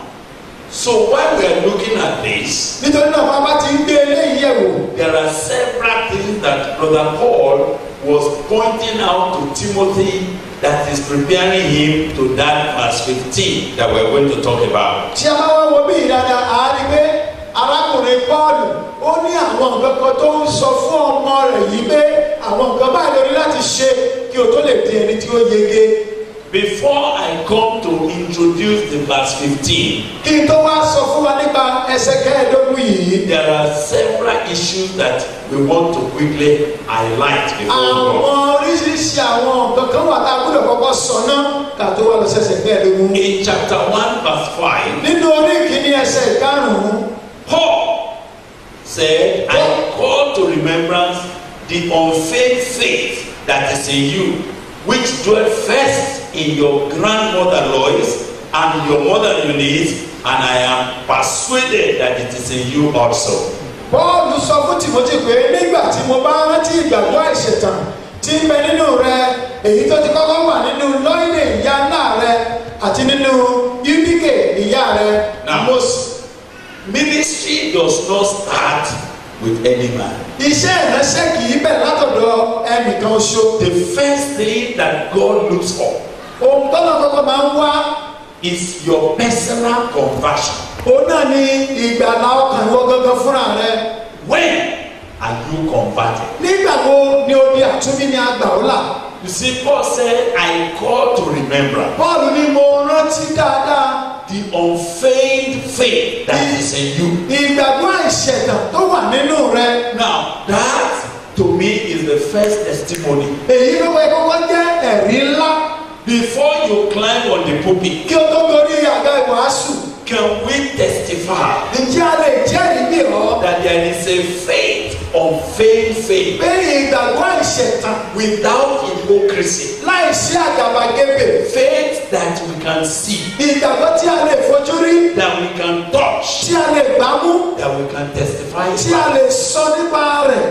Speaker 2: so while we are looking at this,
Speaker 3: nítorí náà bàbá ti ń gbé eléyìí yẹ̀wò
Speaker 2: there are several things that Brother Paul was pointing out to Timothy that is preparing him to that verse 15 that we're going to talk about.
Speaker 3: tí a bá wá wo bí ìdáda a rí pé arákùnrin pọ́ọ̀lù ó ní àwọn nǹkan kan tó ń sọ fún ọmọ rẹ̀ yìí pé àwọn nǹkan báyìí lórí láti ṣe kí o tó lè di ẹni tí ó yege
Speaker 2: Before I come to introduce the verse 15,
Speaker 3: kí n tó wá sọ fún wa nípa ẹsẹ̀ kẹẹ̀ẹ́dógún yìí
Speaker 2: there are several issues that we want to quickly highlight before we
Speaker 3: àwọn
Speaker 2: go.
Speaker 3: oríṣiríṣi àwọn nǹkan kan wà tá a gbọ́dọ̀ kọ́kọ́ sọ náà ká tó wá lọ sẹ́sẹ̀ kẹẹ̀ẹ́dógún
Speaker 2: In chapter 1, verse 5,
Speaker 3: nínú orí kìíní ẹsẹ̀ ìkarùn-ún
Speaker 2: Paul said, I call to remembrance the unfeigned faith that is in you, which dwelt first in your grandmother Lois and your mother Eunice, and I am persuaded that it is in you also.
Speaker 3: Pọ́ọ̀lù sọ fún Tìmọ́tì pé nígbà tí mo bá rántí ìgbàgbọ́ àìṣẹ̀tàn tí ń bẹ nínú rẹ èyí tó ti kọ́kọ́ wà nínú lọ́ìnì ìyá ńlá rẹ àti nínú yúdíkè ìyá rẹ
Speaker 2: Now.
Speaker 3: Mósè.
Speaker 2: Ministry does not start with any man.
Speaker 3: iṣẹ́ ìránṣẹ́ kì í bẹ̀ látọ̀dọ̀ ẹnìkan ṣo.
Speaker 2: The first thing that God looks for
Speaker 3: ohun tọ́lọ̀ kọ́kọ́ máa ń wá
Speaker 2: is your personal conversion.
Speaker 3: òun náà ni ìgbàlá ọkàn ìwọ gangan fúnra rẹ.
Speaker 2: When are you converted?
Speaker 3: nígbà wo ni o di àtúnbí ní àgbà ó là.
Speaker 2: You see, Paul said, I call to remember
Speaker 3: bọ́ọ̀lù ni mo rántí dáadáa
Speaker 2: the unfeigned faith that is in you.
Speaker 3: ìgbàgbọ́ àìṣẹ̀tàn tó wà nínú rẹ.
Speaker 2: Now, that to me is the first testimony.
Speaker 3: èyí ló wẹ kọ́kọ́ jẹ́ ẹ̀rí ńlá
Speaker 2: Before you climb on the pulpit,
Speaker 3: kí o tó gorí àga ìwàásù.
Speaker 2: can we testify
Speaker 3: ǹjẹ́ a lè jẹ́rìí bí ọ́
Speaker 2: that there is a faith, unfeigned faith,
Speaker 3: pé ìgbàgbọ́ àìṣẹ̀tàn
Speaker 2: without hypocrisy?
Speaker 3: láìsí àgàbàgebè
Speaker 2: Faith that we can see,
Speaker 3: ìgbàgbọ́ tí a lè fojú rí
Speaker 2: that we can touch,
Speaker 3: tí a lè gbámú
Speaker 2: that we can testify
Speaker 3: tí a
Speaker 2: about.
Speaker 3: lè sọ nípa rẹ̀.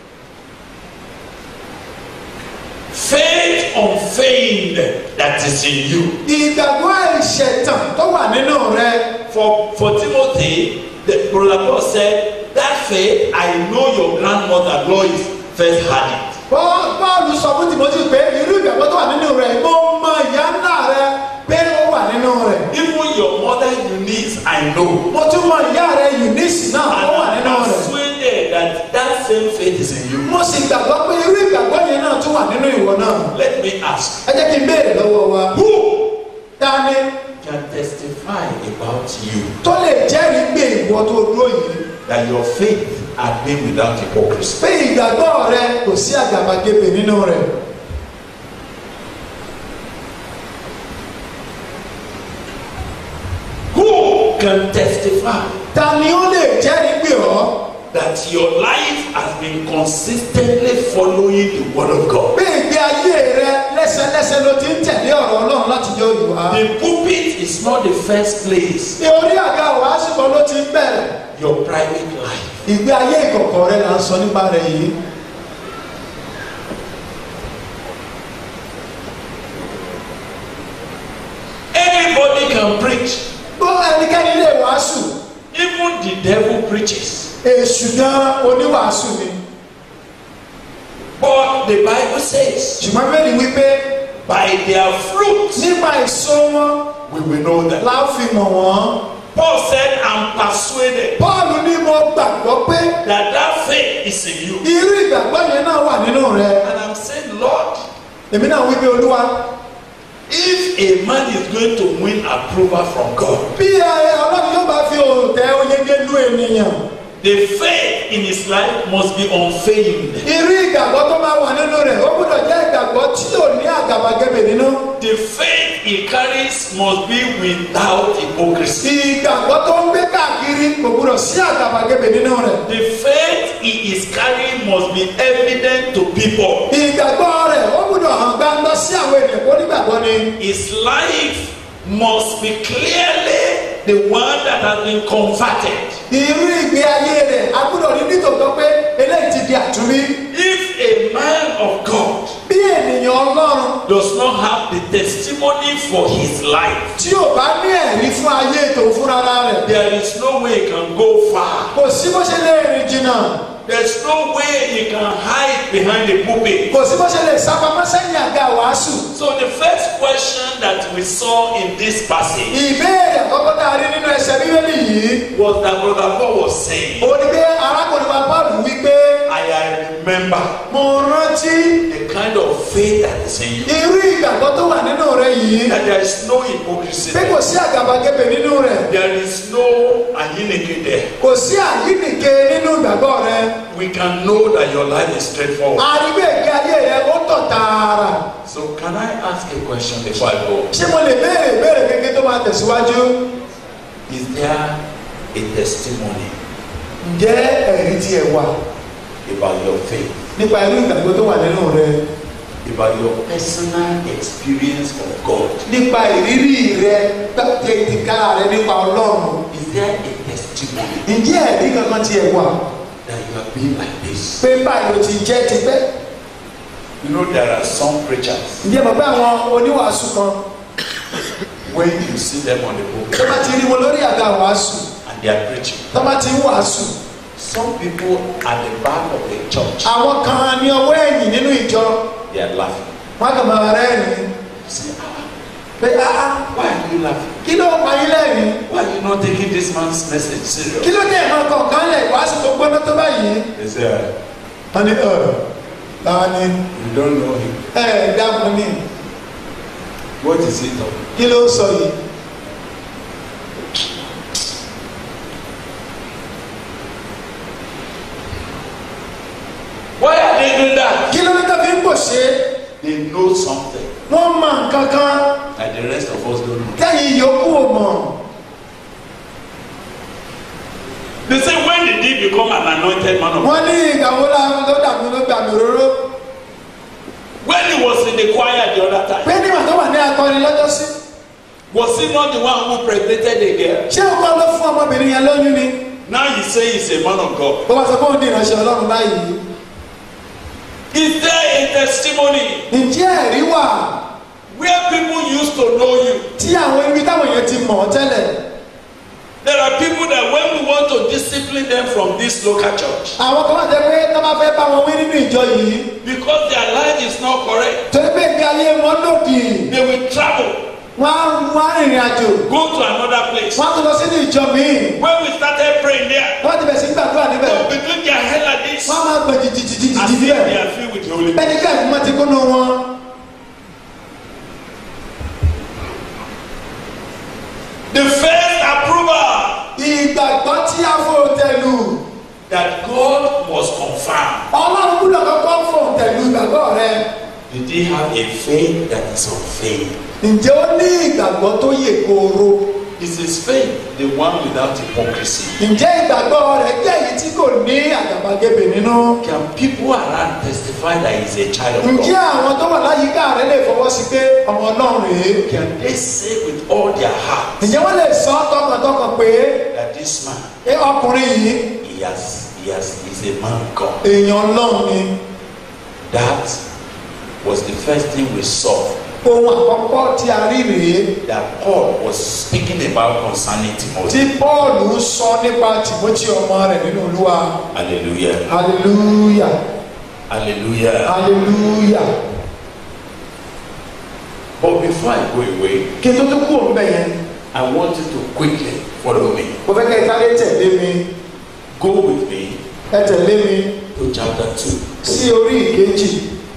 Speaker 2: Faith unfeigned that is in you.
Speaker 3: ìgbàgbọ́ àìṣẹ̀tàn tó wà nínú rẹ.
Speaker 2: For, for Timothy, the brother Paul said, That faith, I know your grandmother Lois first had it.
Speaker 3: Pọ́- Pọ́ọ̀lù sọ fún Timothy pé irú ìgbàgbọ́ tó wà nínú rẹ̀ mo mọ ìyá ńlá rẹ pé ó wà nínú rẹ̀.
Speaker 2: Even your mother Eunice, I know.
Speaker 3: mo tún mọ ìyá rẹ Eunice náà
Speaker 2: And
Speaker 3: ó wà nínú
Speaker 2: I'm
Speaker 3: rẹ̀.
Speaker 2: persuaded that that same faith is in you.
Speaker 3: mo sì gbàgbọ́ pé irú ìgbàgbọ́ yẹn náà tún wà nínú ìwọ náà.
Speaker 2: Let me ask
Speaker 3: ẹ jẹ́ kí n béèrè lọ́wọ́ wa.
Speaker 2: who
Speaker 3: Dání
Speaker 2: can testify about you
Speaker 3: tó lè jẹ́rìí pé ìwọ tó dúró yìí
Speaker 2: that your faith had been without hypocrisy?
Speaker 3: pé ìgbàgbọ́ rẹ kò sí àgàbàgebè nínú rẹ̀.
Speaker 2: Who can testify
Speaker 3: ta ni ó lè jẹ́rìí pé ọ́
Speaker 2: that your life has been consistently following the word of God?
Speaker 3: pé ìgbé ayé rẹ lẹ́sẹlẹ́sẹ ló ti ń tẹ̀lé ọ̀rọ̀ Ọlọ́run láti jọ ìwà.
Speaker 2: The pulpit is not the first place.
Speaker 3: ní orí àga wàásù kan ló ti ń bẹ̀rẹ̀.
Speaker 2: Your private life.
Speaker 3: ìgbé ayé ìkọ̀kọ̀ rẹ là ń sọ nípa rẹ̀ yìí.
Speaker 2: Anybody can preach.
Speaker 3: bó ẹnikẹ́ni lè wàásù
Speaker 2: Even the devil preaches.
Speaker 3: èṣù gan oníwàásù ni.
Speaker 2: But the Bible says,
Speaker 3: ṣùgbọ́n bẹ́ẹ̀ni wípé
Speaker 2: by their fruits
Speaker 3: nípa èso wọn
Speaker 2: we will know them.
Speaker 3: la ó fi mọ̀ wọ́n.
Speaker 2: Paul said, I'm persuaded
Speaker 3: Pọ́ọ̀lù ní mo gbàgbọ́ pé
Speaker 2: that that faith is in you.
Speaker 3: irú ìgbàgbọ́ yẹn náà wà nínú rẹ.
Speaker 2: And I'm saying, Lord,
Speaker 3: èmi náà wí pé olúwa
Speaker 2: if a man is going to win approval from God,
Speaker 3: bí ẹ ọlọ́run yóò bá fi òǹtẹ̀ oyege lu ènìyàn
Speaker 2: the faith in his life must be unfeigned.
Speaker 3: irú ìgbàgbọ́ tó máa wà nínú rẹ̀ ó gbọ́dọ̀ jẹ́ ìgbàgbọ́ tí ò ní àgàbàgebè nínú.
Speaker 2: The faith he carries must be without hypocrisy.
Speaker 3: ìgbàgbọ́ tó ń gbé káàkiri kò gbọ́dọ̀ sí àgàbàgebè nínú rẹ̀.
Speaker 2: The faith he is carrying must be evident to people.
Speaker 3: ìgbàgbọ́ rẹ̀ ó gbọ́dọ̀ hàn gbangba sí àwọn ènìyàn kó nígbàgbọ́ ni.
Speaker 2: His life must be clearly the one that has been converted.
Speaker 3: irú ìgbé ayé rẹ̀ a gbọ́dọ̀ rí nítòótọ́ pé eléyìí ti di àtúnbí.
Speaker 2: If a man of God
Speaker 3: bí ènìyàn ọlọ́run
Speaker 2: does not have the testimony for his life,
Speaker 3: tí ò bá ní ẹ̀rí fún ayé ètò fúnra rẹ̀
Speaker 2: there is no way he can go far.
Speaker 3: kò sí bó ṣe lè rìn jìnnà
Speaker 2: There's no way he can hide behind the pulpit.
Speaker 3: kò sí bó ṣe lè sápamọ́ sẹ́yìn àga wàásù.
Speaker 2: So the first question that we saw in this passage
Speaker 3: ìbéèrè àkọ́kọ́ tá a rí nínú ẹsẹ̀ bíbélì yìí
Speaker 2: was that Brother Paul was saying,
Speaker 3: ó ní pé arákùnrin wa Pọ́ọ̀lù wí pé
Speaker 2: I remember
Speaker 3: mo rántí
Speaker 2: the kind of faith that is in you.
Speaker 3: irú ìgbàgbọ́ tó wà nínú rẹ yìí
Speaker 2: That there is no hypocrisy.
Speaker 3: pé kò sí àgàbàgebè nínú rẹ
Speaker 2: There is no ayinike there.
Speaker 3: kò sí àyínìke nínú ìgbàgbọ́ rẹ
Speaker 2: We can know that your life is straightforward.
Speaker 3: àríwé ìgbé ayé rẹ ó tọ̀ tààrà
Speaker 2: So can I ask a question before I go?
Speaker 3: ṣé mo lè béèrè ìbéèrè kékeré tó máa tẹ̀síwájú
Speaker 2: Is there a testimony
Speaker 3: ǹjẹ́ ẹ̀rí tiẹ̀ wà
Speaker 2: about your faith?
Speaker 3: nípa irú ìgbàgbọ́ tó wà nínú rẹ
Speaker 2: About your personal experience of God?
Speaker 3: nípa ìrírí rẹ tètèká rẹ nípa ọlọ́run
Speaker 2: Is there a testimony
Speaker 3: ǹjẹ́ ẹ̀rí kankan tiẹ̀ wà
Speaker 2: that you have been like this?
Speaker 3: pé báyìí ló ti jẹ́ tipẹ́
Speaker 2: You know, there are some preachers,
Speaker 3: ǹjẹ́ mọ̀ pé àwọn oníwàásù kan
Speaker 2: when you see them on the
Speaker 3: tó
Speaker 2: pulpit
Speaker 3: bá ti rí wọn lórí àga wàásù
Speaker 2: and they are preaching,
Speaker 3: tó bá ti ń wàásù
Speaker 2: some people at the back of the church,
Speaker 3: àwọn kan ní ọwọ́ ẹ̀yìn nínú ìjọ
Speaker 2: they are laughing.
Speaker 3: wọn kàn máa rẹ́rìn-ín
Speaker 2: Say, ah,
Speaker 3: pé áá
Speaker 2: why are you laughing?
Speaker 3: kí ló pa yín lẹ́rìn-ín
Speaker 2: Why are you not taking this man's message
Speaker 3: kí
Speaker 2: serious?
Speaker 3: ló dé ẹ̀mọ́ kọ̀ọ̀kan lẹ̀ wàásù tó gbóná tó báyìí
Speaker 2: They say, "Ah,
Speaker 3: wọ́n ní ọ̀ táwa ni
Speaker 2: you don't know him.
Speaker 3: ẹ̀ dákun ní
Speaker 2: What is he talking?
Speaker 3: kí ló sọ yìí
Speaker 2: Why are they doing that?
Speaker 3: kí ló ní tó fi ń pò ṣe
Speaker 2: They know something
Speaker 3: wọ́n mọ nǹkan kan
Speaker 2: that the rest of us don't know.
Speaker 3: tẹ́yìn yòókù ò mọ̀
Speaker 2: They say, when did he become an anointed man of God?
Speaker 3: wọ́n ní ìgbà wo la ló dàbí ló gbà mí róró
Speaker 2: When he was in the choir the other time,
Speaker 3: pé nígbà tó wà ní akọrin lọ́jọ́ sí
Speaker 2: was he not the one who pregnanted a girl?
Speaker 3: ṣé o kọ́ ló fún ọmọbìnrin yẹn lóyún ni
Speaker 2: Now he say he's a man of God.
Speaker 3: bó bá sọ fún òun ní ìránṣẹ́ ọlọ́run báyìí
Speaker 2: Is there a testimony
Speaker 3: ǹjẹ́ ẹ̀rí wà
Speaker 2: where people used to know you?
Speaker 3: tí àwọn ibi táwọn èèyàn ti mọ̀ ọ́ tẹ́lẹ̀
Speaker 2: There are people that when we want to discipline them from this local church,
Speaker 3: àwọn kan wà jẹ́ pé tó bá fẹ́ bá wọn wí nínú ìjọ yìí
Speaker 2: because their life is not correct,
Speaker 3: torí pé ìgbé ayé wọn lòdì
Speaker 2: they will travel,
Speaker 3: wọ́n á wọ́n á rìnrìn àjò
Speaker 2: go to another place.
Speaker 3: wọ́n á tún lọ sínú ìjọ míì
Speaker 2: When we started praying there,
Speaker 3: wọ́n ti bẹ̀ sí gbàdúrà níbẹ̀
Speaker 2: they will be doing their hair like this,
Speaker 3: wọ́n á máa gbẹ̀ jìjìjìjì
Speaker 2: as if
Speaker 3: níbẹ̀
Speaker 2: they are filled with the Holy Ghost.
Speaker 3: bẹ́ẹ̀ni kí ẹ̀fún máa ti kúnnú wọn.
Speaker 2: The first approval
Speaker 3: ìgbàgbọ́ tí a fò tẹ̀lú
Speaker 2: that God must confirm.
Speaker 3: ọlọ́run gbúdọ̀ kọ́kọ́ fò tẹ̀lú ìgbàgbọ́ rẹ
Speaker 2: Did he have a faith that is of faith?
Speaker 3: ǹjẹ́ ó ní ìgbàgbọ́ tó yè kooro
Speaker 2: Is his faith the one without hypocrisy?
Speaker 3: ǹjẹ́ ìgbàgbọ́ rẹ jẹ́ èyí tí kò ní àgàbàgebè nínú
Speaker 2: Can people around testify that he's a child of
Speaker 3: ǹjẹ́
Speaker 2: God?
Speaker 3: àwọn tó wà láyìíká rẹ lè fọwọ́ sí pé ọmọ ọlọ́run rèé
Speaker 2: Can they say with all their heart
Speaker 3: ǹjẹ́ wọ́n lè sọ tọkàntọkàn pé
Speaker 2: that this man,
Speaker 3: "Ẹ, ọkùnrin yìí
Speaker 2: he has, he has, he's a man of God?
Speaker 3: èèyàn ọlọ́run ni
Speaker 2: That was the first thing we saw
Speaker 3: ohun àkọ́kọ́ tí a rí rèé
Speaker 2: that Paul was speaking about concerning
Speaker 3: tí
Speaker 2: Timothy.
Speaker 3: Pọ́ọ̀lù ń sọ nípa Tìmọ́tì ọmọ rẹ̀ nínú Olúwa
Speaker 2: Hallelujah.
Speaker 3: hallelujah
Speaker 2: Hallelujah.
Speaker 3: hallelujah
Speaker 2: But before I go away,
Speaker 3: kí n tó tún kú òun bẹ̀ yẹn
Speaker 2: I want you to quickly follow me.
Speaker 3: mo fẹ́ kẹ́ ẹ sáré tẹ̀lé mi
Speaker 2: Go with me
Speaker 3: ẹ tẹ̀lé mi
Speaker 2: to chapter 2.
Speaker 3: sí orí ìkejì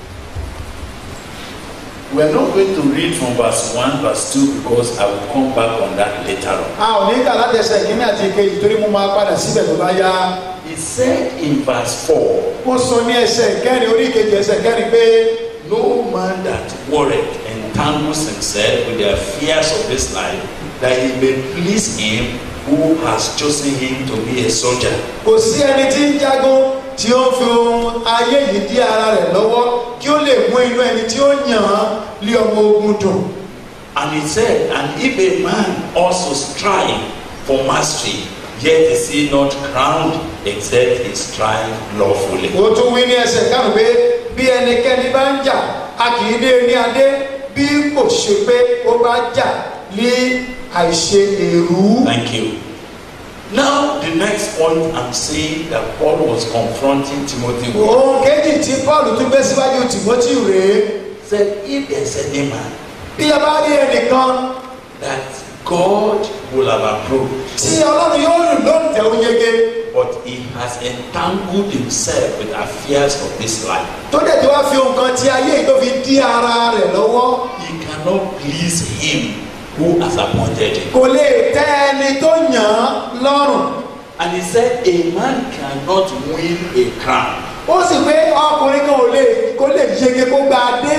Speaker 2: We are not going to read from verse 1, verse 2 because I will come back on that later on.
Speaker 3: a ò ní kà láti ẹsẹ̀ ìkíní àti ìkejì torí mo máa padà síbẹ̀ tó bá yá
Speaker 2: He said in verse 4
Speaker 3: ó sọ ní ẹsẹ̀ ìkẹrin orí ìkejì ẹsẹ̀ ìkẹrin pé
Speaker 2: No man that worried entangles himself with the affairs of this life, that he may please him who has chosen him to be a soldier.
Speaker 3: kò sí ẹni tí ń jagun tí ó ń fi ohun ayé yìí dí ara rẹ̀ lọ́wọ́ kí ó lè mú inú ẹni tí ó yàn án lé ọmọ ogun dùn
Speaker 2: And he said, And if a man also strive for mastery, yet is he not crowned except he strive lawfully.
Speaker 3: ó tún wí ní ẹsẹ̀ karùn pé bí ẹnikẹ́ni bá ń jà a kì í dé ní adé bí kò ṣe pé ó bá jà ní àìṣe èrú.
Speaker 2: Thank you. Now, the next point I'm saying that Paul was confronting Timothy with
Speaker 3: ohun kejì tí paul tún gbé síwájú tìmọ́tì rèé
Speaker 2: said, If there's any man
Speaker 3: bí a bá rí ẹnìkan
Speaker 2: that God will have approved,
Speaker 3: tí ọlọ́run yóò lù lóǹtẹ̀ ó yege
Speaker 2: but he has entangled himself with affairs of this life,
Speaker 3: tó dẹ̀ tí wá fi nǹkan tí ayé yìí tó fi dí ara rẹ̀ lọ́wọ́
Speaker 2: he cannot please him who has appointed him.
Speaker 3: kò lè tẹ́ ẹni tó yàn án lọ́rùn
Speaker 2: And he said, A man cannot win a crown
Speaker 3: ó sì pé ọkùnrin kan ò lè kó lè yege kó gba adé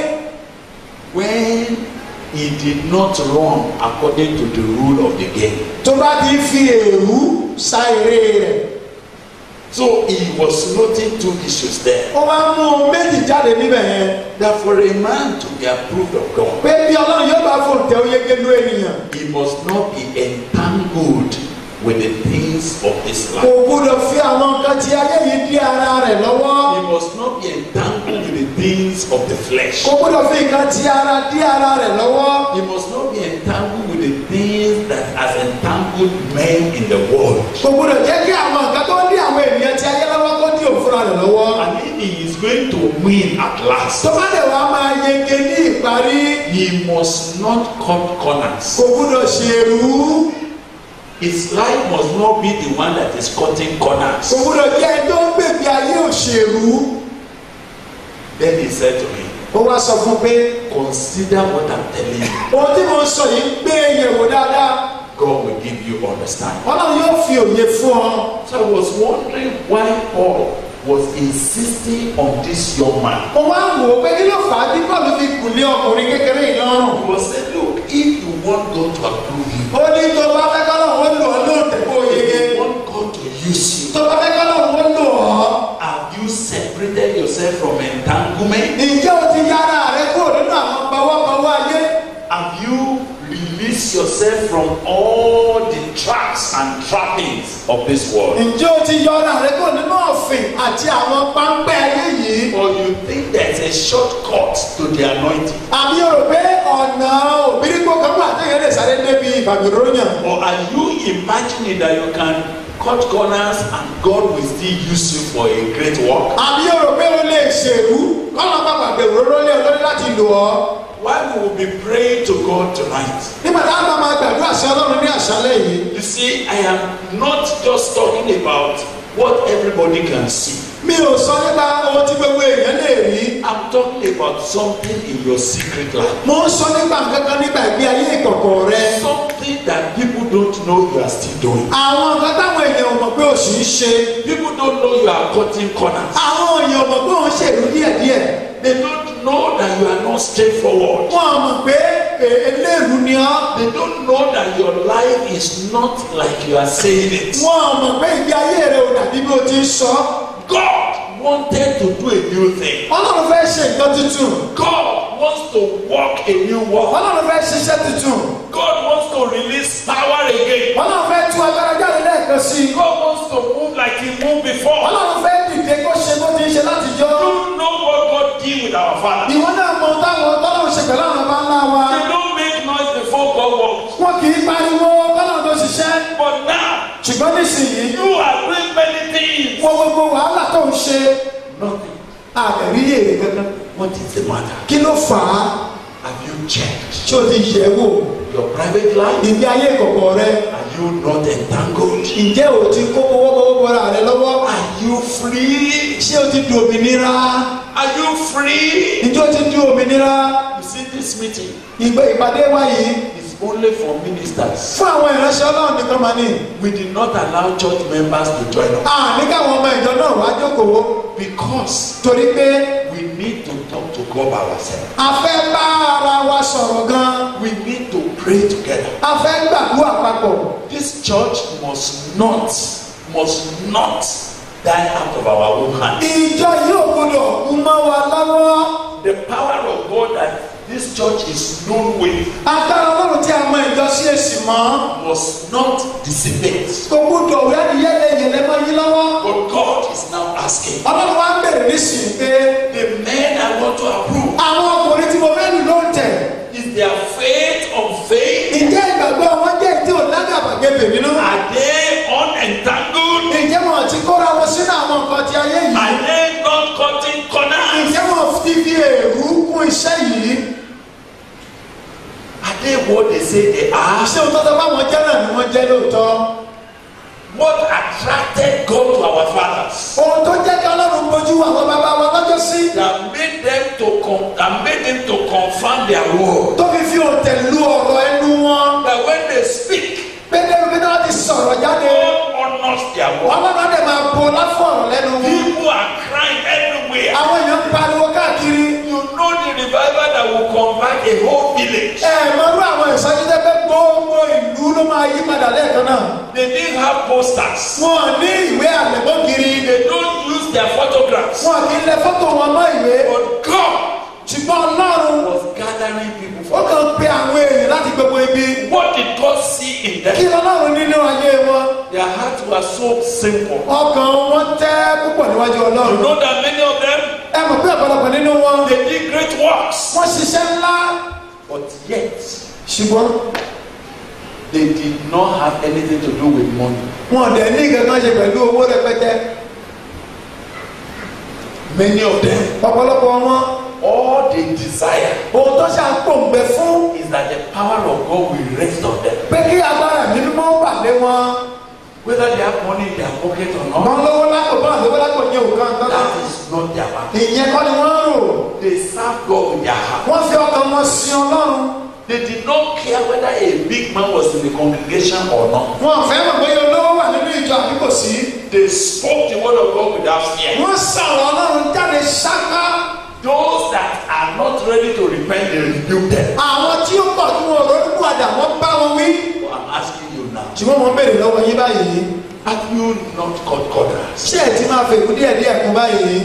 Speaker 2: when he did not run according to the rule of the game.
Speaker 3: tó bá ti fi èrú sa eré rẹ̀
Speaker 2: So he was noting two issues there.
Speaker 3: ó máa ń mú ohun méjì jáde níbẹ̀ yẹn
Speaker 2: That for a man to be approved of God,
Speaker 3: pé bí ọlọ́run yóò bá fòǹtẹ̀ ó yege ló ènìyàn
Speaker 2: he must not be entangled with the things of this
Speaker 3: kò
Speaker 2: life.
Speaker 3: gbúdọ̀ fi àwọn nǹkan tí ayé yìí dí ara rẹ̀ lọ́wọ́
Speaker 2: He must not be entangled with the things of the flesh.
Speaker 3: kò gbọ́dọ̀ fi nǹkan ti ara dí ara rẹ̀ lọ́wọ́
Speaker 2: He must not be entangled with the things that has entangled men in the world.
Speaker 3: kò gbọ́dọ̀ jẹ́ kí àwọn nǹkan tó ń dí àwọn ènìyàn ti ayé lọ́wọ́ kó dí òun fúnra rẹ̀ lọ́wọ́
Speaker 2: And if he is going to win at last,
Speaker 3: tó bá dẹ̀ wá máa yege ní ìparí
Speaker 2: he must not cut corners.
Speaker 3: kò gbọ́dọ̀ ṣèrú
Speaker 2: His life must not be the one that is cutting corners.
Speaker 3: kò gbọ́dọ̀ jẹ́ ẹni tó ń gbèbí ayé òṣèrú
Speaker 2: Then he said to me,
Speaker 3: ó wá sọ fún un pé
Speaker 2: Consider what I'm telling you.
Speaker 3: ohun tí mo sọ yìí gbé yẹ̀wò dáadáa
Speaker 2: God will give you understanding.
Speaker 3: ọlọ́run yóò fi òye fún ọ
Speaker 2: So I was wondering why Paul was insisting on this young man.
Speaker 3: mo wá wò ó pé kí ló fà á bí bọ́ọ̀lù fi kù lé ọkùnrin kékeré yìí lọ́rùn
Speaker 2: He was saying, Look, if you want God to approve you,
Speaker 3: ó ní tó bá fẹ́ kọ́ lọ́run ó lò ọ́ lóòótọ́ kó yege
Speaker 2: if you want God to use you,
Speaker 3: tó bá fẹ́ kọ́ lọ́run ó lò ọ́
Speaker 2: have you separated yourself from entanglement?
Speaker 3: ǹjẹ́ o ti yára rẹ kúrò nínú àwọn pawọ́pawọ́ ayé
Speaker 2: Have you released yourself from all the traps and trappings of this world?
Speaker 3: ǹjẹ́ o ti yọra rẹ kúrò nínú ọ̀fìn àti àwọn páńpẹ́ ayé yìí
Speaker 2: Or you think there's a shortcut to the anointing?
Speaker 3: àbí o rò pé ọ̀nà òbírígbó kan wà téèyàn lè sáré débi ìfàmìróyàn
Speaker 2: Or are you imagining that you can cut corners and God will still use you for a great work?
Speaker 3: àbí o rò pé o lè ṣèrú kọ́nà bàbà gbèrò lórí olórí láti lò ọ́
Speaker 2: Why we will be praying to God tonight?
Speaker 3: nígbà tá a bá máa gbàdúrà sí ọlọ́run ní àṣálẹ̀ yìí
Speaker 2: You see, I am not just talking about what everybody can see.
Speaker 3: mi ò sọ nípa ohun tí gbogbo èèyàn lè rí
Speaker 2: I'm talking about something in your secret life.
Speaker 3: mo ń sọ nípa nǹkan kan nípa ìgbé ayé ìkọ̀kọ̀ rẹ
Speaker 2: Something that people don't know you are still doing.
Speaker 3: àwọn nǹkan táwọn èèyàn ò mọ̀ pé o sì ń ṣe
Speaker 2: People don't know you are cutting corners.
Speaker 3: àwọn èèyàn ò mọ̀ pé òun ṣèrú díẹ̀díẹ̀
Speaker 2: They don't know that you are not straightforward.
Speaker 3: wọn ò mọ̀ pé e- eléèrú ni ọ́
Speaker 2: They don't know that your life is not like you are saying it.
Speaker 3: wọn ò mọ̀ pé ìgbé ayé rẹ ò dàbí bí o ti ń sọ
Speaker 2: God wanted to do a new thing.
Speaker 3: ọlọ́run fẹ́ ṣe nǹkan tuntun
Speaker 2: God wants to walk a new walk.
Speaker 3: ọlọ́run fẹ́ ṣiṣẹ́ tuntun
Speaker 2: God wants to release power again.
Speaker 3: ọlọ́run fẹ́ tú agbára jáde lẹ́ẹ̀kan sí i
Speaker 2: God wants to move like He moved before.
Speaker 3: ọlọ́run fẹ́ dìde kó ṣe bó ti ń ṣe láti jọ
Speaker 2: You know what God did with our father.
Speaker 3: ìwọ náà mọ táwọn tọ́lọ́run ṣe pẹ̀lú àwọn ọba ńlá wa
Speaker 2: They don't make noise before God walks.
Speaker 3: wọn kì í pariwo tọ́lọ́run tó ṣiṣẹ́
Speaker 2: But now,
Speaker 3: ṣùgbọ́n nísìnyí
Speaker 2: you are doing many things.
Speaker 3: wọ gbogbo wàhálà tó ń ṣe
Speaker 2: Nothing.
Speaker 3: àbẹ̀rí èrè kankan
Speaker 2: What is the matter?
Speaker 3: kí ló fà á
Speaker 2: Have you checked
Speaker 3: tí o ti yẹ̀ wò
Speaker 2: your private life?
Speaker 3: ìgbé ayé ìkọ̀kọ̀ rẹ
Speaker 2: Are you not entangled?
Speaker 3: ǹjẹ́ o ti kó owó bọ́ra rẹ lọ́wọ́
Speaker 2: Are you free?
Speaker 3: ṣé o ti di òmìnira
Speaker 2: Are you free?
Speaker 3: ǹjẹ́ o ti di òmìnira
Speaker 2: You see, this meeting
Speaker 3: ìgbé ìpàdé wa yìí
Speaker 2: is only for ministers.
Speaker 3: fún àwọn ìránṣẹ́ ọlọ́run nìkan máa ní
Speaker 2: We did not allow church members to join us
Speaker 3: àní káwọn ọmọ ìjọ náà wá jókòó
Speaker 2: because
Speaker 3: torí pé
Speaker 2: we need to talk to God by ourselves.
Speaker 3: a fẹ́ bá ara wa sọ̀rọ̀ gan
Speaker 2: We need to pray together.
Speaker 3: a fẹ́ gbàdúrà papọ̀
Speaker 2: This church must not, must not die out of our own hand.
Speaker 3: ìjọ yóò gbọdọ̀ kú mọ́ wa lọ́wọ́
Speaker 2: The power of God that this church is known with
Speaker 3: agbára ọlọ́run tí a mọ ìjọ sí èsì mọ́
Speaker 2: must not dissipate.
Speaker 3: kò gbọdọ̀ yẹ́niyẹ́lẹ́ yẹlẹ́mọ́ yín lọ́wọ́
Speaker 2: But God is now asking
Speaker 3: ọlọ́run wa ń bèrè nísìnyí pé
Speaker 2: the men I want to approve
Speaker 3: àwọn ọkùnrin tí mo fẹ́ lù ló ń tẹ̀
Speaker 2: is their faith of faith.
Speaker 3: ǹjẹ́ ìgbàgbọ́ wọn jẹ́ ìdí òlágàbàgebè nínú
Speaker 2: Are they unentangled?
Speaker 3: ǹjẹ́ wọn ti kóra wọn sínú àwọn nǹkan ti ayé yìí
Speaker 2: Are they not cutting corners?
Speaker 3: ǹjẹ́ wọn ti fi èrú kún iṣẹ́ yìí
Speaker 2: Are they what they say they are?
Speaker 3: ṣé o tọ́tọ́ báwọn jẹ́ náà ni wọ́n jẹ́ lóòótọ́
Speaker 2: What attracted God to our fathers?
Speaker 3: ohun tó jẹ́ kí ọlọ́run bójú àwọn bàbá wa lọ́jọ́ sí
Speaker 2: That made them to con- that made them to confirm their word.
Speaker 3: tó fi fi òǹtẹ̀ lu ọ̀rọ̀ ẹnu wọn
Speaker 2: That when they speak,
Speaker 3: pédérù pédérù wọn ti sọ̀rọ̀ jáde
Speaker 2: God honors their word.
Speaker 3: ọlọ́run á dẹ̀ máa bo láfọ̀rọ̀ lẹ́nu wọn
Speaker 2: People are crying everywhere.
Speaker 3: àwọn èèyàn ń pariwo káàkiri
Speaker 2: You know the revival that will convert a whole village.
Speaker 3: ẹ mọ̀rú àwọn ìsọjí tẹ́ pé gbogbo ìlú ló máa yí padà lẹ́ẹ̀kan náà
Speaker 2: They didn't have posters.
Speaker 3: wọn ní ìwé àlẹ́mọ́ kiri
Speaker 2: They don't use their photographs.
Speaker 3: wọn kì í lẹ fọ́tò wọn mọ́ ìwé
Speaker 2: But God
Speaker 3: ṣùgbọ́n ọlọ́run
Speaker 2: was gathering people
Speaker 3: ó
Speaker 2: for
Speaker 3: kàn pe àwọn èèyàn láti gbogbo ibi
Speaker 2: What did God see in
Speaker 3: kí
Speaker 2: them?
Speaker 3: ọlọ́run nínú ayé wọn
Speaker 2: Their hearts were so simple.
Speaker 3: ọkàn wọn tẹ́ púpọ̀ níwájú
Speaker 2: You
Speaker 3: ọlọ́run
Speaker 2: know that many of them,
Speaker 3: ẹ mọ̀ pé ọ̀pọ̀lọpọ̀ nínú wọn
Speaker 2: They did great works.
Speaker 3: wọ́n ṣiṣẹ́ ńlá
Speaker 2: But yet,
Speaker 3: ṣùgbọ́n
Speaker 2: they did not have anything to do with money.
Speaker 3: wọn ò dẹ̀ ní kankan ṣe pẹ̀lú owó rẹpẹtẹ
Speaker 2: Many of them,
Speaker 3: ọ̀pọ̀lọpọ̀ wọn
Speaker 2: all they desire
Speaker 3: ohun tó ṣàpòǹgbẹ fún
Speaker 2: is that the power of God will rest on them.
Speaker 3: pé kí agbára mi mímọ́ bà lé wọn
Speaker 2: Whether they have money in their pocket or
Speaker 3: wọn
Speaker 2: not,
Speaker 3: lówó lápò bá àlówó lápò ní òkan kankan
Speaker 2: that is not their matter.
Speaker 3: ìyẹn kọ́ ni wọ́n ń rò
Speaker 2: They serve God with their heart.
Speaker 3: wọ́n fi ọkàn wọn sin ọlọ́run
Speaker 2: They did not care whether a big man was in the congregation or not.
Speaker 3: wọn ò fẹ́ mọ̀ bóyá olówó wà nínú ìjọ àbí kò sí
Speaker 2: They spoke the word of God without fear.
Speaker 3: wọ́n sọ̀rọ̀ ọlọ́run jáde ṣáká
Speaker 2: Those that are not ready to repent, they rebuke them.
Speaker 3: àwọn tí ó pọ̀ tí wọn ò ronú padà wọ́n bá wọn wí
Speaker 2: So I'm asking you now,
Speaker 3: ṣùgbọ́n mo ń béèrè lọ́wọ́ yín báyìí
Speaker 2: have you not cut corners?
Speaker 3: ṣé ẹ ti máa fèkú díẹ̀ díẹ̀ kún báyìí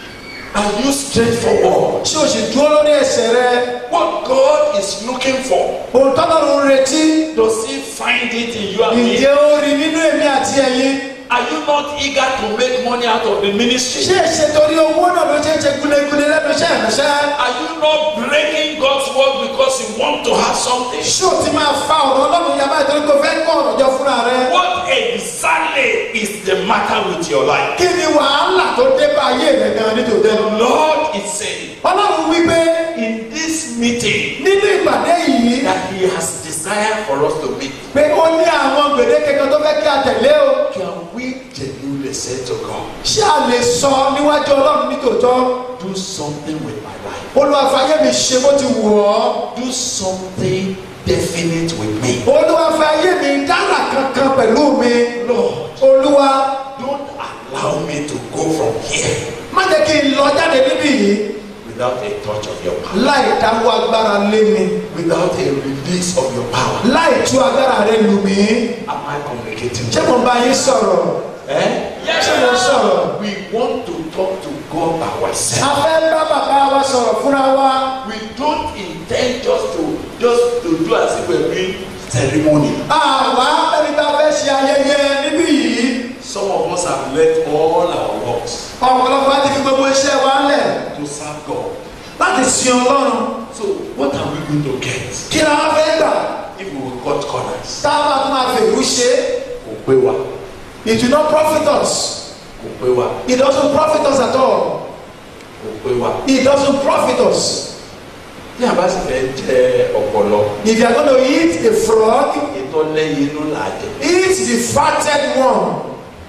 Speaker 2: Are you straightforward?
Speaker 3: ṣé o sì dúró lórí ẹsẹ̀ rẹ
Speaker 2: What God is looking for,
Speaker 3: ohun tọ́lọ́run ń retí
Speaker 2: does He find it in you and me?
Speaker 3: ǹjẹ́ ó rí nínú èmi àti ẹ̀yin
Speaker 2: Are you not eager to make money out of the ministry?
Speaker 3: ṣé èsè torí owó náà ló ṣe ń ṣe gúlegúle lẹ́nu iṣẹ́ ìránṣẹ́
Speaker 2: Are you not breaking God's word because you want to have something?
Speaker 3: ṣé o ti máa fa ọ̀rọ̀ ọlọ́run yàrá ìtorí kò fẹ́ kọ́ ọ̀rọ̀ jọ fúnra rẹ
Speaker 2: What exactly is the matter with your life?
Speaker 3: kí ni wàhálà tó dé bá ayé rẹ gan nítòótọ́
Speaker 2: The Lord is saying
Speaker 3: ọlọ́run wípé
Speaker 2: in this meeting
Speaker 3: nínú ìpàdé yìí
Speaker 2: that He has desire for us to meet.
Speaker 3: pé ó ní àwọn gbèdéke kan tó fẹ́ kí a tẹ̀lé o
Speaker 2: Can we genuinely say to God,
Speaker 3: ṣé a lè sọ níwájú ọlọ́run nítòótọ́
Speaker 2: do something with my life?
Speaker 3: olúwa fàyè mi ṣe bó ti wù ọ́
Speaker 2: Do something definite with me.
Speaker 3: olúwa fàyè mi dára kankan pẹ̀lú mi
Speaker 2: Lord,
Speaker 3: olúwa
Speaker 2: don't allow me to go from here
Speaker 3: má jẹ́ kí n lọ jáde níbí yìí
Speaker 2: without a touch of your power,
Speaker 3: láì dáwọ́ agbára lé mi
Speaker 2: without a release of your power.
Speaker 3: láì tú agbára rẹ lù mí
Speaker 2: Am I communicating?
Speaker 3: ṣé mo bá yín sọ̀rọ̀
Speaker 2: Eh?
Speaker 3: ṣé mo sọ̀rọ̀
Speaker 2: We want to talk to God
Speaker 3: a
Speaker 2: ourselves.
Speaker 3: fẹ́ bá bàbá wa sọ̀rọ̀ fúnra wa
Speaker 2: We don't intend just to just to do as if we're doing ceremony.
Speaker 3: àwa ẹni tá a fẹ́ ṣe ayẹyẹ níbí yìí
Speaker 2: Some of us have left all our works
Speaker 3: ọ̀pọ̀lọpọ̀ láti fi gbogbo iṣẹ́ wa lẹ̀
Speaker 2: to serve God.
Speaker 3: láti sin ọlọ́run
Speaker 2: So what are we going to get
Speaker 3: kí la wá fẹ́ gbà
Speaker 2: if we will cut corners?
Speaker 3: tá a bá tún máa fèrú ṣe
Speaker 2: Kò pé wa,
Speaker 3: it will not profit us
Speaker 2: kò pé wa,
Speaker 3: it doesn't profit us at all
Speaker 2: kò pé wa.
Speaker 3: it doesn't profit us
Speaker 2: Tí a bá sì fẹ́ jẹ ọ̀pọ̀lọ,
Speaker 3: if you are going to eat a frog
Speaker 2: ètò lẹ́yìn inú là á jẹ.
Speaker 3: eat the fatted one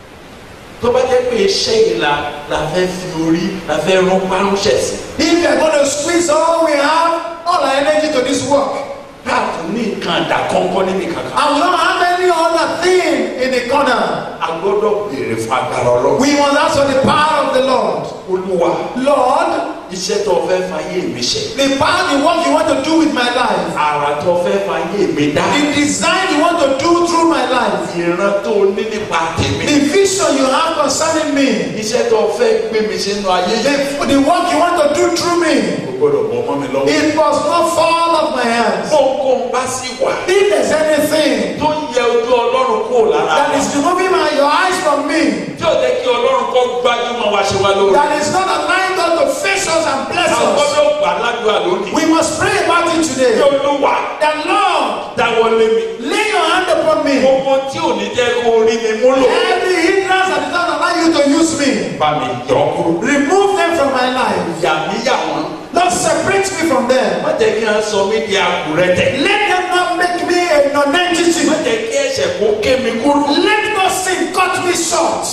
Speaker 2: Tó bá jẹ́ pé iṣẹ́ yìí la la fẹ́ fi orí la fẹ́ rún párúnṣẹ̀ sí.
Speaker 3: if you are going to squeeze all we have all our energy to this work
Speaker 2: Káàtó ní nǹkan àdá kọ́ńkọ́ níbi kankan.
Speaker 3: and we don't have any other thing in the corner
Speaker 2: A gbọ́dọ̀ béèrè fún agbára ọlọ́run.
Speaker 3: we must ask for the power of the Lord
Speaker 2: Olúwa,
Speaker 3: Lord
Speaker 2: iṣẹ́ tó fẹ́ fàyè mi ṣe.
Speaker 3: the power the work you want to do with my life
Speaker 2: Àrà tó fẹ́ fàyè mi dá.
Speaker 3: the design you want to do through my life
Speaker 2: Ìran tó ní nípa tèmi.
Speaker 3: the vision you have concerning me
Speaker 2: Iṣẹ́ tó fẹ́ gbé mi sínú ayé
Speaker 3: the,
Speaker 2: yìí.
Speaker 3: the work you want to do through me
Speaker 2: Kò gbọ́dọ̀ bọ́ mọ́ mi lọ́wọ́.
Speaker 3: it must not fall off my hands
Speaker 2: Kóńkó bá sì wà.
Speaker 3: if there's anything
Speaker 2: Tó ń yẹ ojú ọlọ́run kúrò lára
Speaker 3: that
Speaker 2: wa.
Speaker 3: is removing my your eyes from me
Speaker 2: Tí ò jẹ́ kí ọlọ́run kọ́ gbájúmọ̀ wá ṣe wá lórí.
Speaker 3: that is not allowing God to face us and bless
Speaker 2: A
Speaker 3: us
Speaker 2: gbọ́dọ̀ gbà ládùúgbà lónìí.
Speaker 3: we must pray about it today
Speaker 2: Kí olúwa
Speaker 3: that Lord
Speaker 2: dáwọ́ lé mi.
Speaker 3: lay your hand upon me
Speaker 2: Gbogbo tí ò ní jẹ́ kó rí mi múlò.
Speaker 3: every hindrance that does not allow you to use me
Speaker 2: Bá mi yọ kúrò.
Speaker 3: remove them from my life
Speaker 2: Yà mí yà wọ́n.
Speaker 3: Lord separate me from them
Speaker 2: Má jẹ́ kí wọ́n sọ mí di àkùrẹ́tẹ̀.
Speaker 3: let them not make me a non-entity
Speaker 2: Má jẹ́ kí ẹ̀ṣẹ̀ kó ké mi kúrò.
Speaker 3: let no sin cut me short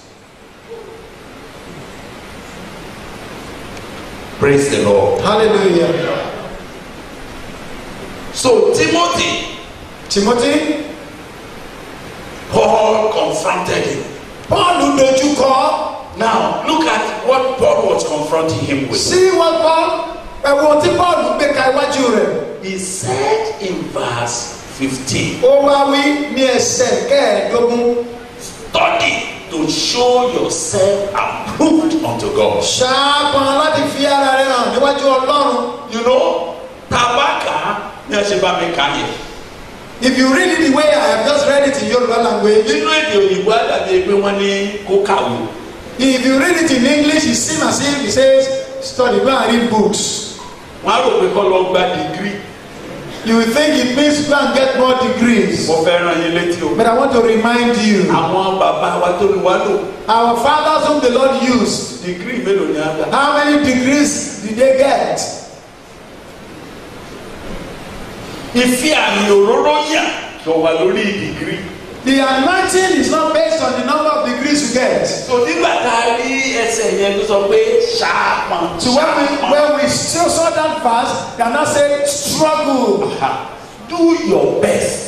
Speaker 2: Praise the Lord.
Speaker 3: hallelujah
Speaker 2: So Timothy,
Speaker 3: Timothy
Speaker 2: Paul confronted him.
Speaker 3: Paul dojúkọ
Speaker 2: Now look at what Paul was confronting him with.
Speaker 3: sí wọn Paul ẹ̀wọ̀n tí Paul gbé ka iwájú rẹ̀
Speaker 2: He said in verse 15,
Speaker 3: ó wá wí ní ẹsẹ̀ kẹẹ̀ẹ́dógún
Speaker 2: study to show yourself approved unto God.
Speaker 3: ṣáàpọn láti fi ara rẹ̀ hàn níwájú Ọlọ́run
Speaker 2: You know, tabaka ní ẹ ṣe bá mi kà yẹn.
Speaker 3: if you read it the way I have just read it in Yoruba language
Speaker 2: Nínú èdè òyìnbó àdàbí pé wọ́n ní kó kàwé.
Speaker 3: If you read it in English, it seems as if it says, study, go and read books.
Speaker 2: wọ́n á rò pé kọ́ lọ gba dìgírì
Speaker 3: You will think it means go and get more degrees.
Speaker 2: mo fẹ́ ràn yín létí o.
Speaker 3: But I want to remind you,
Speaker 2: àwọn bàbá wa tó ní wá lò
Speaker 3: our fathers whom the Lord used,
Speaker 2: dìgírì mélòó ni a gbà.
Speaker 3: how many degrees did they get?
Speaker 2: ìfi àmì òróró yàn tó wà lórí dìgírì.
Speaker 3: The anointing is not based on the number of degrees you get.
Speaker 2: so nígbà tá a rí ẹsẹ̀ yẹn tó sọ pé ṣáàpọ̀n
Speaker 3: So when we when we still saw that verse, they are not saying struggle,
Speaker 2: do your best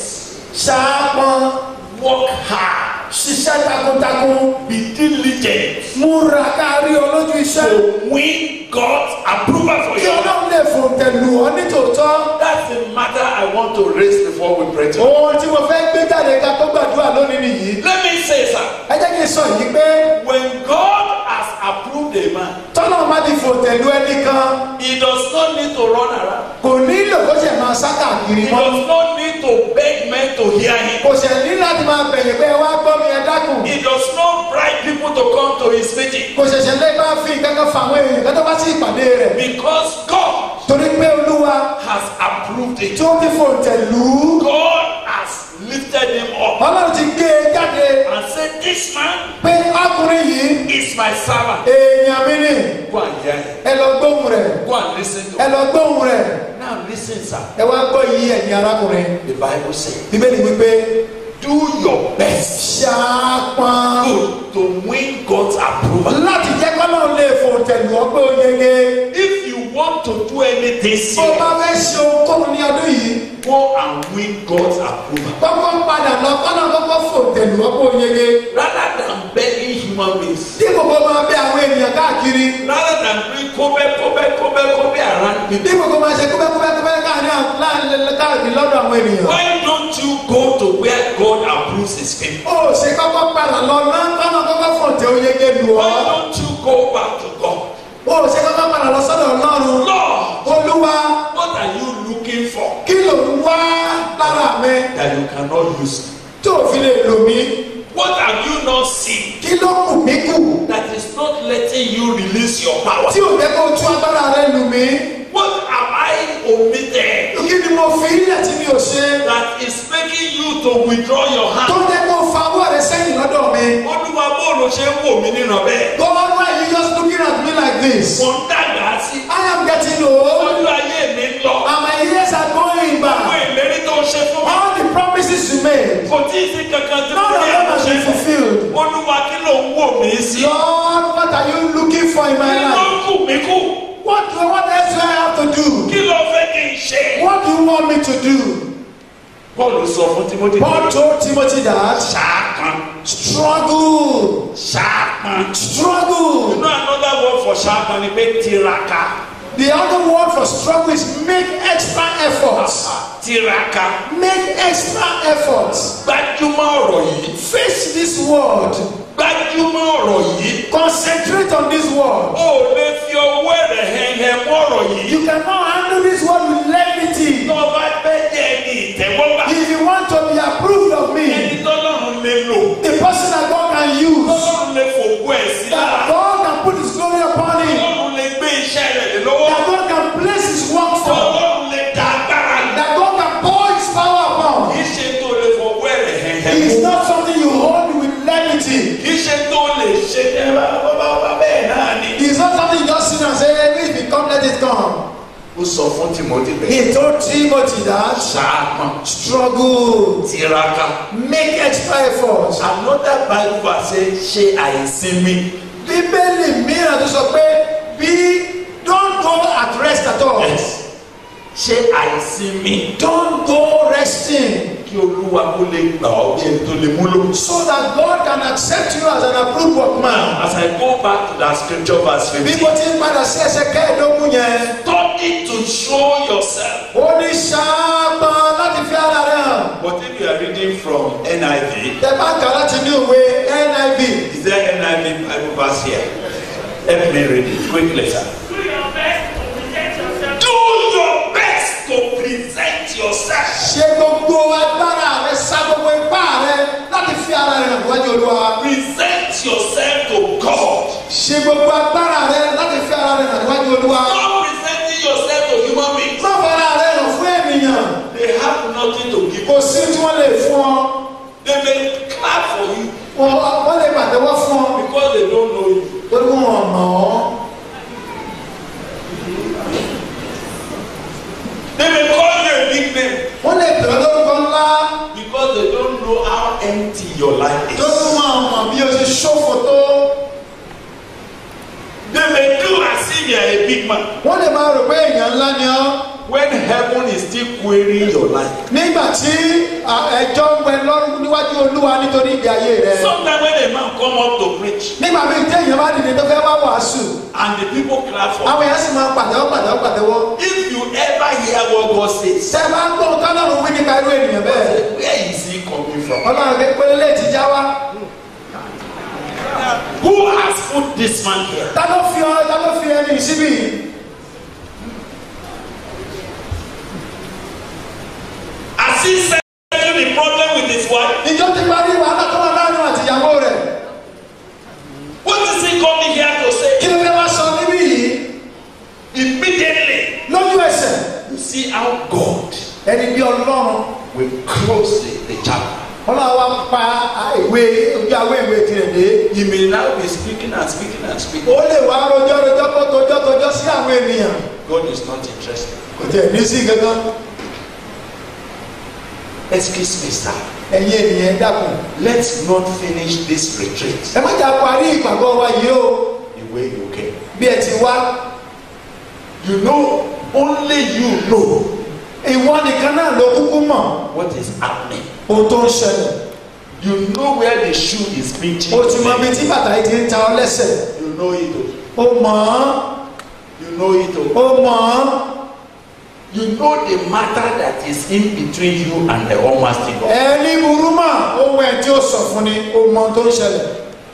Speaker 3: ṣàpọn,
Speaker 2: work hard
Speaker 3: ṣiṣẹ́ takuntakun,
Speaker 2: be diligent
Speaker 3: múra kárí olójú iṣẹ́.
Speaker 2: to win God's approval for
Speaker 3: Kí
Speaker 2: your life.
Speaker 3: Ọlọ́run lè fòǹtẹ̀ lù ọ́ nítòótọ́.
Speaker 2: that's the matter I want to raise before we pray to.
Speaker 3: Ohun tí mo fẹ́ gbé jáde ká tó gbàdúrà lónìí nìyí.
Speaker 2: let me say sir
Speaker 3: Ẹ jẹ́ kí n sọ yìí pé
Speaker 2: when God has approved a man
Speaker 3: tọ́lọ̀ bá ti fòǹtẹ̀ lù ẹnì kan
Speaker 2: he does not need to run around
Speaker 3: kò nílò kó ṣe máa sá káàkiri
Speaker 2: he
Speaker 3: mọ́.
Speaker 2: does not need to beg men to hear him
Speaker 3: Kò ṣe ní láti máa bẹ̀yẹ̀ pé ẹ wá gbọ́ mi ẹ dákun.
Speaker 2: he does not bribe people to come to his meeting
Speaker 3: Kò ṣẹ̀ṣẹ̀ lé bá fi kankan fa àwọn èèyàn kí tó bá sí ìpàdé rẹ̀.
Speaker 2: because God
Speaker 3: Torí pé Olúwa
Speaker 2: has approved it.
Speaker 3: tí ó ti fòǹtẹ̀ lù ú.
Speaker 2: God has lifted him up
Speaker 3: Ọlọ́run ti gbé e jáde
Speaker 2: and said, This man
Speaker 3: pé ọkùnrin yìí
Speaker 2: is my servant.
Speaker 3: èèyàn mi ni
Speaker 2: Go and hear him.
Speaker 3: ẹ lọ gbóhùn rẹ̀
Speaker 2: Go and listen to
Speaker 3: ẹ
Speaker 2: him.
Speaker 3: lọ gbóhùn rẹ̀
Speaker 2: Now listen, sir.
Speaker 3: ẹ wá gbọ́ yìí ẹ̀yin arákùnrin.
Speaker 2: The Bible says,
Speaker 3: Bíbélì wípé
Speaker 2: Do your best
Speaker 3: ṣàpọn
Speaker 2: to, to win God's approval.
Speaker 3: láti jẹ́ kọ́lọ́run lè fòǹtẹ̀ lù ọ́ pé ó yege.
Speaker 2: If you want to do anything
Speaker 3: Bó bá
Speaker 2: serious,
Speaker 3: fẹ́ ṣe ohunkóhun ní ọdún yìí,
Speaker 2: go and win God's approval.
Speaker 3: kọ́kọ́ padà lọ kọ́lọ́run kọ́kọ́ fòǹtẹ̀ lù ọ́ pé ó yege.
Speaker 2: Rather than begging human beings,
Speaker 3: Dípò kó máa bẹ àwọn ènìyàn káàkiri.
Speaker 2: rather than doing kobe, kobe, kobe, kobe around people,
Speaker 3: Dípò kó máa ṣe kúbẹ́kúbẹ́kúbẹ́ káàkiri àwọn- láàrin- káàkiri lọ́dọ̀ àwọn ènìyàn.
Speaker 2: why don't you go to where God approves his people?
Speaker 3: ó ṣe kọ́kọ́ padà lọ náà kọ́nà kọ́kọ́ fòǹtẹ̀ oyege lù ọ́.
Speaker 2: Why don't you go back to God?
Speaker 3: ó ṣe kọ́kọ́ padà lọ sọ́dọ̀ ọlọ́run.
Speaker 2: Lord,
Speaker 3: olúwa
Speaker 2: what are you looking for
Speaker 3: kí ló ń wá lára mi
Speaker 2: that you cannot use?
Speaker 3: tó fi lè lò mí.
Speaker 2: What have you not seen
Speaker 3: kí ló kù mí kù
Speaker 2: that is not letting you release your power?
Speaker 3: tí ò jẹ́ kó tú agbára rẹ lù mí.
Speaker 2: What have I omitted
Speaker 3: kí ni mo fi ilẹ̀ tí mi ò ṣe.
Speaker 2: that is making you to withdraw your
Speaker 3: tó
Speaker 2: hand?
Speaker 3: jẹ́ kó fa owó rẹ sẹ́yìn lọ́dọ̀ mi.
Speaker 2: Olúwa bóòlù ṣe ń wò mí nínú bẹ́ẹ̀.
Speaker 3: God why you just looking at me like this.
Speaker 2: Mo ń dàgbà sí.
Speaker 3: I am getting old
Speaker 2: Ojú ayé mi ń lọ.
Speaker 3: and my years are going
Speaker 2: Àwọn
Speaker 3: back.
Speaker 2: ìlérí tó ń ṣe fún mi.
Speaker 3: all the promises you made.
Speaker 2: Kò tí ì sí kankan tí mo
Speaker 3: none of
Speaker 2: ní
Speaker 3: them has
Speaker 2: àmúṣe
Speaker 3: been
Speaker 2: fún.
Speaker 3: fulfilled.
Speaker 2: Olúwa kí ló ń wò mí sí?
Speaker 3: Lord, what are you looking for in my
Speaker 2: Kí ló
Speaker 3: life?
Speaker 2: ń kù mí kù?
Speaker 3: What, what else do I have to do?
Speaker 2: Kí ló fẹ́ kí n ṣe?
Speaker 3: What do you want me to do?
Speaker 2: Paul sọ fún Timothy.
Speaker 3: Paul told Timothy that
Speaker 2: Ṣáàpọn.
Speaker 3: struggle,
Speaker 2: Ṣáàpọn.
Speaker 3: struggle.
Speaker 2: You know another word for ṣáàpọn ni pé tiraka.
Speaker 3: The other word for struggle is make extra efforts.
Speaker 2: Tiraka.
Speaker 3: Make extra efforts.
Speaker 2: Gbájúmọ́ ọ̀rọ̀ yìí.
Speaker 3: Face this word.
Speaker 2: Gbájúmọ́ ọ̀rọ̀ yìí.
Speaker 3: Concentrate on this word.
Speaker 2: O ò lè fi ọwọ́ rẹ̀ hẹ̀hẹ̀ mọ́ ọ̀rọ̀ yìí.
Speaker 3: You cannot handle this word with levity.
Speaker 2: Tó o bá fẹ́ jẹ́ ẹni ìtẹ́wọ́gbà.
Speaker 3: If you want to be approved of
Speaker 2: Ẹni
Speaker 3: me,
Speaker 2: tọ́lọ́run lè lò.
Speaker 3: the person that God can use,
Speaker 2: Tọ́lọ́run lè fòkú ẹ̀ sí
Speaker 3: that
Speaker 2: lára.
Speaker 3: God can put His glory upon him,
Speaker 2: Tọ́lọ́run lè gbé iṣẹ́ rẹ̀ lé lọ́wọ́.
Speaker 3: that God can place His work for,
Speaker 2: Tọ́lọ́run lè dá agbára lé.
Speaker 3: that God can pour His power upon.
Speaker 2: Kì í ṣe tó lè fọwọ́ rẹ̀ hẹ̀hẹ̀
Speaker 3: It is
Speaker 2: mú.
Speaker 3: not something you hold with levity.
Speaker 2: Kì í ṣe tó lè ṣe ẹ bá bá bá bá bẹ́ẹ̀ náà ni.
Speaker 3: It is not something you just sit and say, hey, if it come, let it come.
Speaker 2: Ó sọ fún Timothy bẹ́ẹ̀.
Speaker 3: He told Timothy that
Speaker 2: Ṣáàpọn.
Speaker 3: struggle,
Speaker 2: Tiraka.
Speaker 3: make extra efforts.
Speaker 2: Another Bible verse say ṣe àìsinmi.
Speaker 3: Bíbélì mìíràn tó sọ pé bí don't go at rest at all.
Speaker 2: Yes. Ṣe àìsinmi.
Speaker 3: Don't go resting
Speaker 2: Kí Olúwa kó lè gbà ọ́ bí ẹni tó lè múlò.
Speaker 3: so that God can accept you as an approved workman.
Speaker 2: As I go back to that scripture verse
Speaker 3: Bí
Speaker 2: fifteen.
Speaker 3: mo ti ń padà sí ẹsẹ̀ kẹ́ẹ̀ẹ́dógún yẹn,
Speaker 2: Study to show yourself.
Speaker 3: ó ní ṣáàpá láti fi ara rẹ̀ hàn.
Speaker 2: But if you are reading from NIV,
Speaker 3: Tẹ bá kà láti ní ìwé NIV.
Speaker 2: is there NIV Bible verse here? Help me read it quickly, sir.
Speaker 4: Do your best to present yourself.
Speaker 2: Do your best to present yourself.
Speaker 3: Ṣe gbogbo agbára rẹ̀ sa gbogbo ipá rẹ̀ láti fi ara rẹ̀ hàn wájú olúwa.
Speaker 2: Present yourself to God.
Speaker 3: ṣe gbogbo agbára rẹ láti fi ara rẹ hàn níwájú olúwa
Speaker 2: Stop presenting yourself to human beings.
Speaker 3: má fara rẹ hàn fún ènìyàn
Speaker 2: They have nothing to give.
Speaker 3: kò sí tí wọ́n lè fún ọ
Speaker 2: They may clap for you
Speaker 3: wọ́n wọ́n lè pàtẹ́wọ́ fún ọ
Speaker 2: because they don't know you.
Speaker 3: torí wọn ò mọ̀ ọ́
Speaker 2: They may call you a big name
Speaker 3: wọ́n lè bẹ̀rẹ̀ lórúkọ ńlá
Speaker 2: because they don't know how empty your life
Speaker 3: tó tún
Speaker 2: is.
Speaker 3: máa mọ̀ bí o ṣe ṣòfò tó
Speaker 2: They may do as if you are a big man
Speaker 3: wọ́n lè máa rò pé èèyàn ńlá ni ọ́
Speaker 2: when heaven is still querying your life.
Speaker 3: nígbà tí à, ẹjọ́ ń pẹ lọ́rùn níwájú olúwa nítorí ìgbé ayé rẹ
Speaker 2: Sometimes when a man come up to preach
Speaker 3: nígbà míì tí èèyàn bá dìde tó fẹ́ wá wàásù
Speaker 2: and the people clap for
Speaker 3: àwọn èèyàn sì máa pàtẹ́wọ́ pàtẹ́wọ́ pàtẹ́wọ́
Speaker 2: if you ever hear what God says
Speaker 3: tẹ́ ẹ bá ń gbọ́ tọ́lọ́run wí nípa irú ènìyàn bẹ́ẹ̀
Speaker 2: where is he coming from?
Speaker 3: ọlọ́run pé pélé ti já wá
Speaker 2: Who has put this man here?
Speaker 3: ta ló fi ọ ta ló fi ẹni síbí yìí
Speaker 2: Has he settled the problem with his wife?
Speaker 3: ìjọ ti parí wàhálà tó wà láàrin àtìyàwó rẹ̀
Speaker 2: What is he coming here to say?
Speaker 3: kí ló fẹ́ wá sọ níbí yìí
Speaker 2: Immediately,
Speaker 3: lójú ẹsẹ̀
Speaker 2: you see how God
Speaker 3: ẹni bí ọlọ́run
Speaker 2: will close the, the chapter.
Speaker 3: ọlọ́run wa pa ìwé ojú awé ìwé tirẹ̀ dé
Speaker 2: He may now be speaking and speaking and speaking.
Speaker 3: ó lè wá rojọ́ rojọ́ kó tojọ́ tojọ́ sí àwọn ènìyàn
Speaker 2: God is not interested.
Speaker 3: kò tẹ̀ ní sí gangan
Speaker 2: Excuse me, sir.
Speaker 3: ẹ̀yin ènìyàn ẹ dákun
Speaker 2: Let's not finish this retreat
Speaker 3: ẹ má jà parí ìpàgọ́ wa yìí o
Speaker 2: the way you came.
Speaker 3: bí ẹ ti wá
Speaker 2: You know, only you know
Speaker 3: ìwọ nìkan náà ló kúkú mọ̀
Speaker 2: what is happening.
Speaker 3: ohun tó ń ṣẹlẹ̀
Speaker 2: You know where the shoe is pinching.
Speaker 3: o ti mọ ibi tí bàtà yìí ti ń ta ọ lẹ́sẹ̀
Speaker 2: You know it. oh.
Speaker 3: o mọ̀ ọ́
Speaker 2: You know it. oh.
Speaker 3: o mọ̀ ọ́
Speaker 2: You know the matter that is in between you and the Almighty God.
Speaker 3: ẹni burú mọ̀ ohun ẹ̀ tí ó sọ fún ni o mọ̀ ohun tó ń ṣẹlẹ̀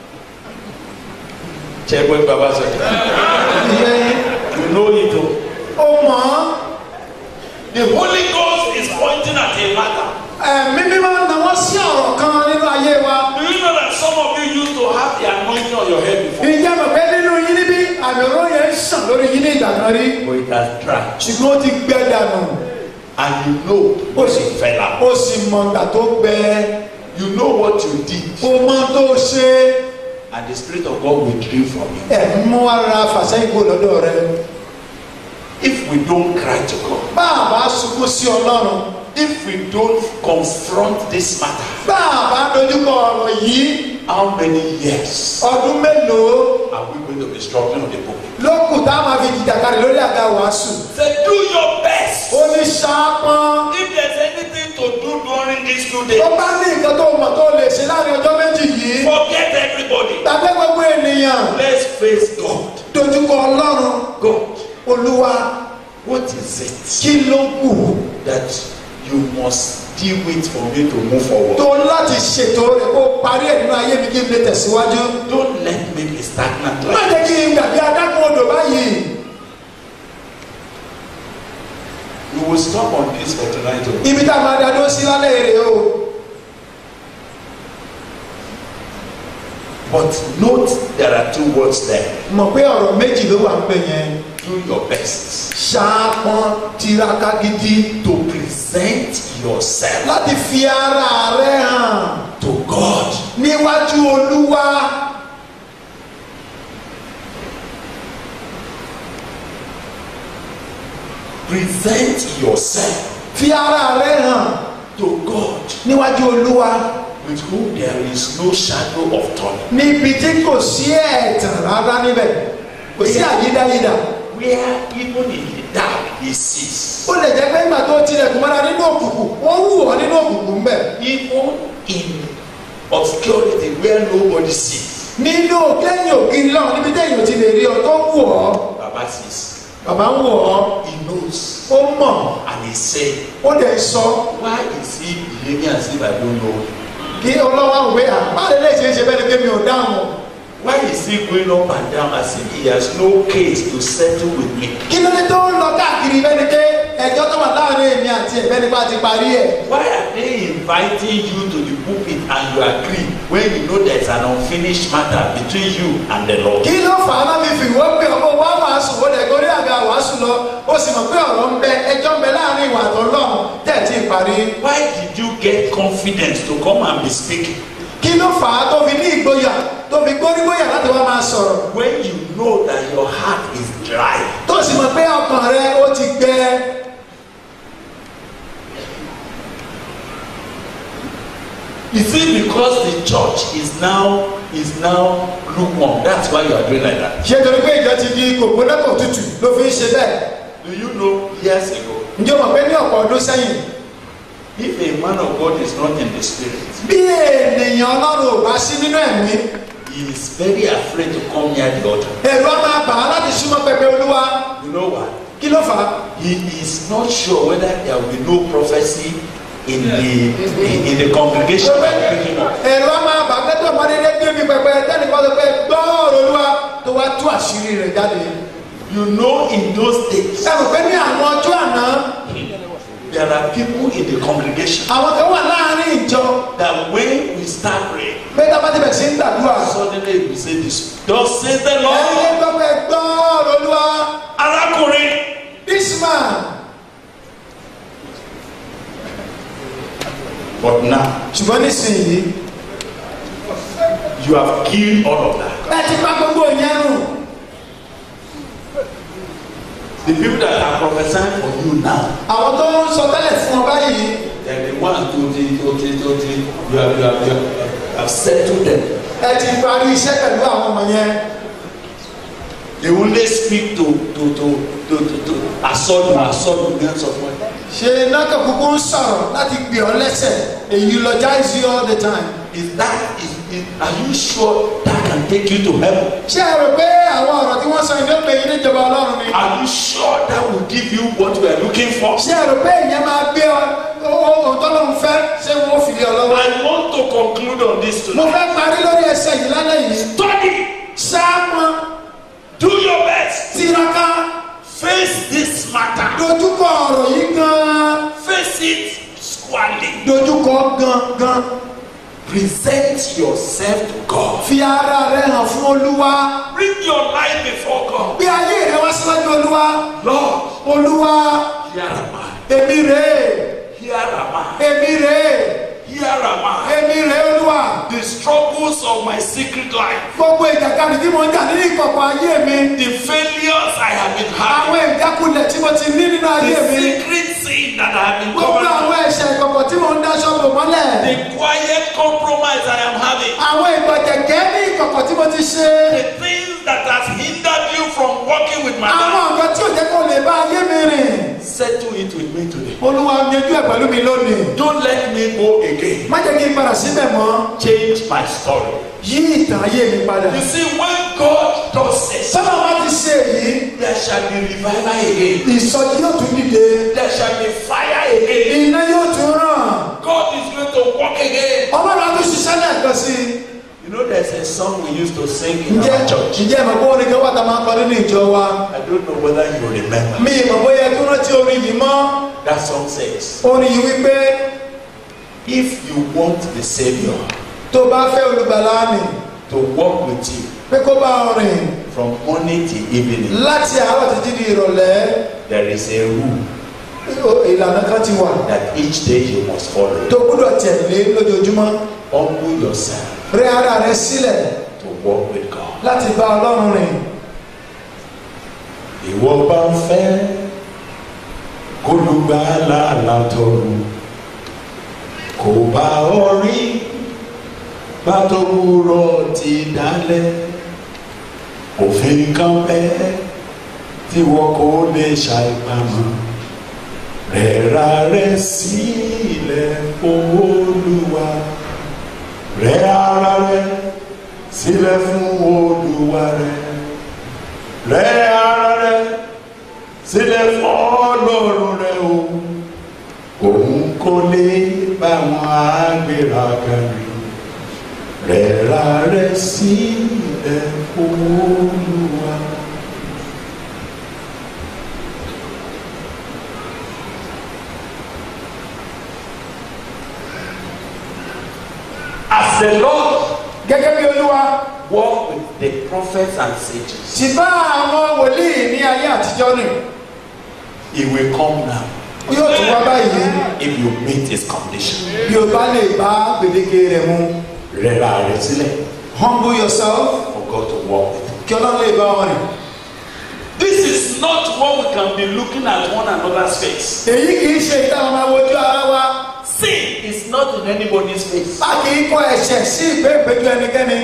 Speaker 2: Check what Baba said.
Speaker 3: ìyẹn
Speaker 2: You know it. oh.
Speaker 3: o mọ̀ ọ́
Speaker 2: The Holy Ghost is pointing at a matter.
Speaker 3: ẹ̀mí mímọ́ náwó sí ọ̀rọ̀ kan nínú ayé wa
Speaker 2: Do you know that some of you used to have the anointing on your head before?
Speaker 3: ìjẹ́ mọ̀ pé nínú yín níbí àmì òró yẹn ń sàn lórí yín ní ìgbà kan rí
Speaker 2: But it has dried.
Speaker 3: ṣùgbọ́n ó ti gbẹ dànù
Speaker 2: And you know what it fell out.
Speaker 3: ó sì mọ̀ ìgbà tó gbẹ
Speaker 2: You know what you did.
Speaker 3: ó mọ̀ tó ṣe
Speaker 2: And the Spirit of God withdrew from you.
Speaker 3: ẹ̀ ń mú ara fàṣẹ́yìn kó lọ́dọ̀ rẹ
Speaker 2: If we don't cry to God,
Speaker 3: bá a bá sunkún sí ọlọ́run
Speaker 2: if we don't confront this matter,
Speaker 3: bá a bá dojúkọ ọ̀rọ̀ yìí
Speaker 2: how many years
Speaker 3: ọdún mélòó
Speaker 2: are we going to be struggling on the book?
Speaker 3: ló kù tá a máa fi jìjàkadì lórí àga wàásù
Speaker 2: Say, do your best.
Speaker 3: ó ní ṣáápọ́n
Speaker 2: If there's anything to do during these two days,
Speaker 3: tó bá ní nǹkan tó mọ̀ tó lè ṣe láàrin ọjọ́ méjì yìí
Speaker 2: forget everybody.
Speaker 3: tàbí gbogbo ènìyàn
Speaker 2: Let's face God.
Speaker 3: dojúkọ ọlọ́run
Speaker 2: God,
Speaker 3: olúwa
Speaker 2: what is it
Speaker 3: kí ló kù
Speaker 2: that you must deal with for me to move forward?
Speaker 3: tó láti ṣètò rẹ̀ kó parí ẹ̀ nínú ayé mi kí n lè tẹ̀síwájú
Speaker 2: Don't let me be stagnant
Speaker 3: má
Speaker 2: like
Speaker 3: jẹ́ kí n gbàgbé adágún odò báyìí
Speaker 2: We will stop on this for tonight. oh.
Speaker 3: ibi tá a máa dá dó sí lálẹ́ èrè o
Speaker 2: But note there are two words there.
Speaker 3: mọ̀ pé ọ̀rọ̀ méjì ló wà ń pè yẹn
Speaker 2: Do your best
Speaker 3: ṣáápọ́n tiraka gidi
Speaker 2: to present yourself
Speaker 3: láti fi ara rẹ hàn
Speaker 2: to God.
Speaker 3: níwájú olúwa
Speaker 2: Present yourself
Speaker 3: fi ara rẹ hàn
Speaker 2: to God
Speaker 3: níwájú olúwa
Speaker 2: with whom there is no shadow of turning.
Speaker 3: níbi tí kò sí ẹ̀tàn rárá níbẹ̀ kò sí àyídáyídà
Speaker 2: Where even in the dark he sees.
Speaker 3: ó lè jẹ́ pé ìgbà tó tilẹ̀kùn mọ́ra nínú òkùnkùn wọ́n wù ọ́ nínú òkùnkùn ń bẹ̀
Speaker 2: Even in obscurity where nobody sees.
Speaker 3: nínú kẹ́yìn ògiri lọ́wọ́ níbi tẹ́yìn ò ti lè rí ọ tó wù ọ́
Speaker 2: Baba sees.
Speaker 3: bàbá ń wù ọ́
Speaker 2: He knows.
Speaker 3: ó mọ̀
Speaker 2: And he said,
Speaker 3: ó dẹ̀ sọ
Speaker 2: Why is he behaving as if I don't know?
Speaker 3: kí ọlọ́wọ́ àwọn ìwé àbálẹ̀ lè ṣe é ṣe bẹ́ẹ̀ ni kémi ò dáhùn
Speaker 2: Why is he going up and down as if he has no case to settle with me?
Speaker 3: kí ló dé tó ń lọ káàkiri bẹ́ẹ̀ ni pé ẹjọ́ tó wà láàrin èmi àti ẹ̀ bẹ́ẹ̀ ni bá ti parí ẹ̀
Speaker 2: Why are they inviting you to the pulpit and you agree when you know there is an unfinished matter between you and the Lord.
Speaker 3: kí ló fà á láti fi ìwé pé ọmọ wa wàásù ó lè gorí àga wàásù lọ ó sì mọ̀ pé ọ̀rọ̀ ń bẹ ẹjọ́ ń bẹ láàrin ìwà àtọ́lọ́run tẹ̀ tí ì parí.
Speaker 2: Why did you get confidence to come and be speaking
Speaker 3: kí ló fà á tó fi ní ìgboyà tó fi gbórígbóyà láti wá máa sọ̀rọ̀
Speaker 2: when you know that your heart is dry?
Speaker 3: tó sì mọ̀ pé ọkàn rẹ ó ti gbẹ.
Speaker 2: Is it because the church is now is now lukewarm? That's why you are doing like that.
Speaker 3: ṣé torí pé ìjọ ti di kòkónẹ́kọ̀ tútù ló fi ń ṣe bẹ́ẹ̀.
Speaker 2: Do you know years ago,
Speaker 3: ǹjẹ́ o mọ̀ pé ní ọ̀pọ̀ ọdún sẹ́yìn
Speaker 2: if a man of God is not in the spirit,
Speaker 3: bí ènìyàn ọlọ́run ò bá sí nínú ẹ̀mí
Speaker 2: he is very afraid to come near the altar.
Speaker 3: ẹ̀rù á máa bà á láti súnmọ́ pẹpẹ olúwa
Speaker 2: You know why?
Speaker 3: kí ló fà á.
Speaker 2: He is not sure whether there will be no prophecy in the in, in the congregation by picking up.
Speaker 3: ẹ̀rù á máa bà á pẹ́tọ́ ọmọdé dé gbé mi pẹpẹ tẹ́nìkan sọ pé gbọ́ ọ̀rọ̀ olúwa tó wá tú àṣírí rẹ̀ jáde.
Speaker 2: You know, in those days,
Speaker 3: ẹ mọ̀ pé ní àwọn ọjọ́ àná
Speaker 2: there are people in the congregation
Speaker 3: àwọn kan wà láàrin ìjọ
Speaker 2: that when we start praying,
Speaker 3: pé tábà ti bẹ̀ sí ń gbàdúrà.
Speaker 2: suddenly we say this. Thus says the
Speaker 3: ẹ̀yin
Speaker 2: Lord.
Speaker 3: gbọ́ pé gbọ́ ọ̀rọ̀ olúwa
Speaker 2: Arákùnrin.
Speaker 3: this man
Speaker 2: But now
Speaker 3: ṣùgbọ́n nísìnyí
Speaker 2: you have killed all of that.
Speaker 3: ẹ ti pa gbogbo ìyẹn nù.
Speaker 2: The people that are prophesying for you now,
Speaker 3: àwọn tó ń sọ tẹ́lẹ̀ fún ọ báyìí
Speaker 2: they're the ones to the to the to the you have you have you have settled them.
Speaker 3: ẹ ti parí iṣẹ́ pẹ̀lú àwọn ọmọ yẹn.
Speaker 2: They only speak to to to to to, to assault you assault you against someone.
Speaker 3: ṣe náà kúkú ń sọ̀rọ̀ láti gbé ọ lẹ́sẹ̀ èyí eulogize you all the time.
Speaker 2: Is that is, is are you sure that can take you to heaven?
Speaker 3: ṣé ẹ rò pé àwọn ọ̀rọ̀ tí wọ́n sọ ìdí òpè yìí níjọba ọlọ́run ni.
Speaker 2: Are you sure that will give you what you are looking for?
Speaker 3: ṣé ẹ rò pé ìyẹn máa gbé ọ ohun tọ́lọ́run fẹ́ ṣé wọ́n ó fi lé ọ lọ́wọ́.
Speaker 2: I want to conclude on this
Speaker 3: mo
Speaker 2: tonight.
Speaker 3: fẹ́ parí lórí ẹsẹ̀ yìí lálẹ́ yìí.
Speaker 2: Study,
Speaker 3: sáàmù
Speaker 2: do your best,
Speaker 3: tiraka
Speaker 2: face this matter,
Speaker 3: dojúkọ ọ̀rọ̀ yìí gan-an
Speaker 2: face it squarely.
Speaker 3: dojúkọ gan-gan
Speaker 2: Present yourself to God.
Speaker 3: fi ara rẹ hàn fún olúwa
Speaker 2: Bring your life before God.
Speaker 3: gbé ayé rẹ wá síwájú olúwa
Speaker 2: Lord,
Speaker 3: olúwa
Speaker 2: here am I.
Speaker 3: èmi rèé
Speaker 2: Here am I.
Speaker 3: èmi rèé
Speaker 2: Here am I.
Speaker 3: èmi rèé olúwa
Speaker 2: The struggles of my secret life,
Speaker 3: gbogbo ìjàkadì tí mo ń jà nínú ìkọ̀kọ̀ ayé mi
Speaker 2: the failures I have been
Speaker 3: àwọn
Speaker 2: having,
Speaker 3: ìjákulẹ̀ tí mo ti ní nínú ayé
Speaker 2: the
Speaker 3: mi
Speaker 2: secret sin that I have been
Speaker 3: gbogbo
Speaker 2: covering,
Speaker 3: àwọn ẹ̀ṣẹ̀ ìkọ̀kọ̀ tí mo ń dáṣọ́ bò mọ́lẹ̀
Speaker 2: the quiet compromise I am having,
Speaker 3: àwọn ìgbọ̀jẹ̀gẹ́ ní ìkọ̀kọ̀ tí mo ti ṣe
Speaker 2: the things that has hindered you from working with my
Speaker 3: àwọn
Speaker 2: life.
Speaker 3: nǹkan tí ò jẹ́ kó lè bá ayé mi rìn
Speaker 2: Settle it with me today.
Speaker 3: olúwa yanjú ẹ̀ pẹ̀lú mi lónìí
Speaker 2: Don't let me go again.
Speaker 3: má jẹ́ kí n padà síbẹ̀ mọ́
Speaker 2: Change my story.
Speaker 3: yí ìtàn ayé mi padà
Speaker 2: You see, when God does this,
Speaker 3: sábà wá ti ṣe èyí
Speaker 2: there shall be revival again.
Speaker 3: ìsọjí yóò tún dìde
Speaker 2: There shall be fire again.
Speaker 3: iná yóò tún ràn
Speaker 2: God is going to work again.
Speaker 3: ọlọ́run á tún ṣiṣẹ́ lẹ́ẹ̀kan sí i.
Speaker 2: You know, there's a song we used to sing in
Speaker 3: ǹjẹ́
Speaker 2: our church.
Speaker 3: ǹjẹ́ ìmọ̀ bó orin kan wà tá a máa ń kọ nínú ìjọ wa
Speaker 2: I don't know whether you remember.
Speaker 3: mi ìmọ̀ bóyá ẹ tún rántí orin yìí mọ́
Speaker 2: That song says,
Speaker 3: orin yìí wípé
Speaker 2: If you want the Savior
Speaker 3: tó bá fẹ́ olùgbàlà nì
Speaker 2: to walk with you
Speaker 3: pé kó bá ọ rìn
Speaker 2: from morning till evening,
Speaker 3: láti àárọ̀ títí di ìrọ̀lẹ́
Speaker 2: there is a rule
Speaker 3: o- ìlànà kan ti wà
Speaker 2: that each day you must follow.
Speaker 3: tó gbúdọ̀ tẹ̀lé lójoojúmọ́
Speaker 2: Humble yourself
Speaker 3: rẹ ara rẹ sílẹ̀
Speaker 2: to walk with God.
Speaker 3: láti bá ọlọ́run rìn
Speaker 2: Ìwọ bá ń fẹ́ kólúgbàlà látọ̀run kò bá ọ rí bátòwúrọ̀ ti dálẹ̀ òfin kan bẹ́ẹ̀ tí wọn kò lè ṣàìpamọ́ rẹ̀ra rẹ̀ sílẹ̀ fún Olúwa rẹ̀ ara rẹ̀ sílẹ̀ fún Olúwa rẹ̀ rẹ ara rẹ sílẹ̀ fún Ọlọ́run rẹ o òun kò lè bá wọn àgbéraga rí rẹ ara rẹ sílẹ̀ fún Olúwa. The Lord
Speaker 3: gẹ́gẹ́ bí olúwa
Speaker 2: walked with the prophets and sages.
Speaker 3: ti bá àwọn wòlíì ní ayé àtijọ́ nì
Speaker 2: He will come now
Speaker 3: yóò tún wá báyìí
Speaker 2: if you meet his condition.
Speaker 3: bí o bá lè bá gbèdéke rẹ̀ mu
Speaker 2: Rẹ̀ra rẹ̀ sílẹ̀
Speaker 3: humble yourself
Speaker 2: for God to walk with you.
Speaker 3: kí ọlọ́run lè bá wọn rìn.
Speaker 2: This is not what we can be looking at one another's face.
Speaker 3: èyí kì í ṣe ìtàn máa wojú ara wa
Speaker 2: Sin is not in anybody's face.
Speaker 3: a kì í kọ ẹ̀ṣẹ̀ sí ìgbéǹpéjú ẹnikẹ́ni.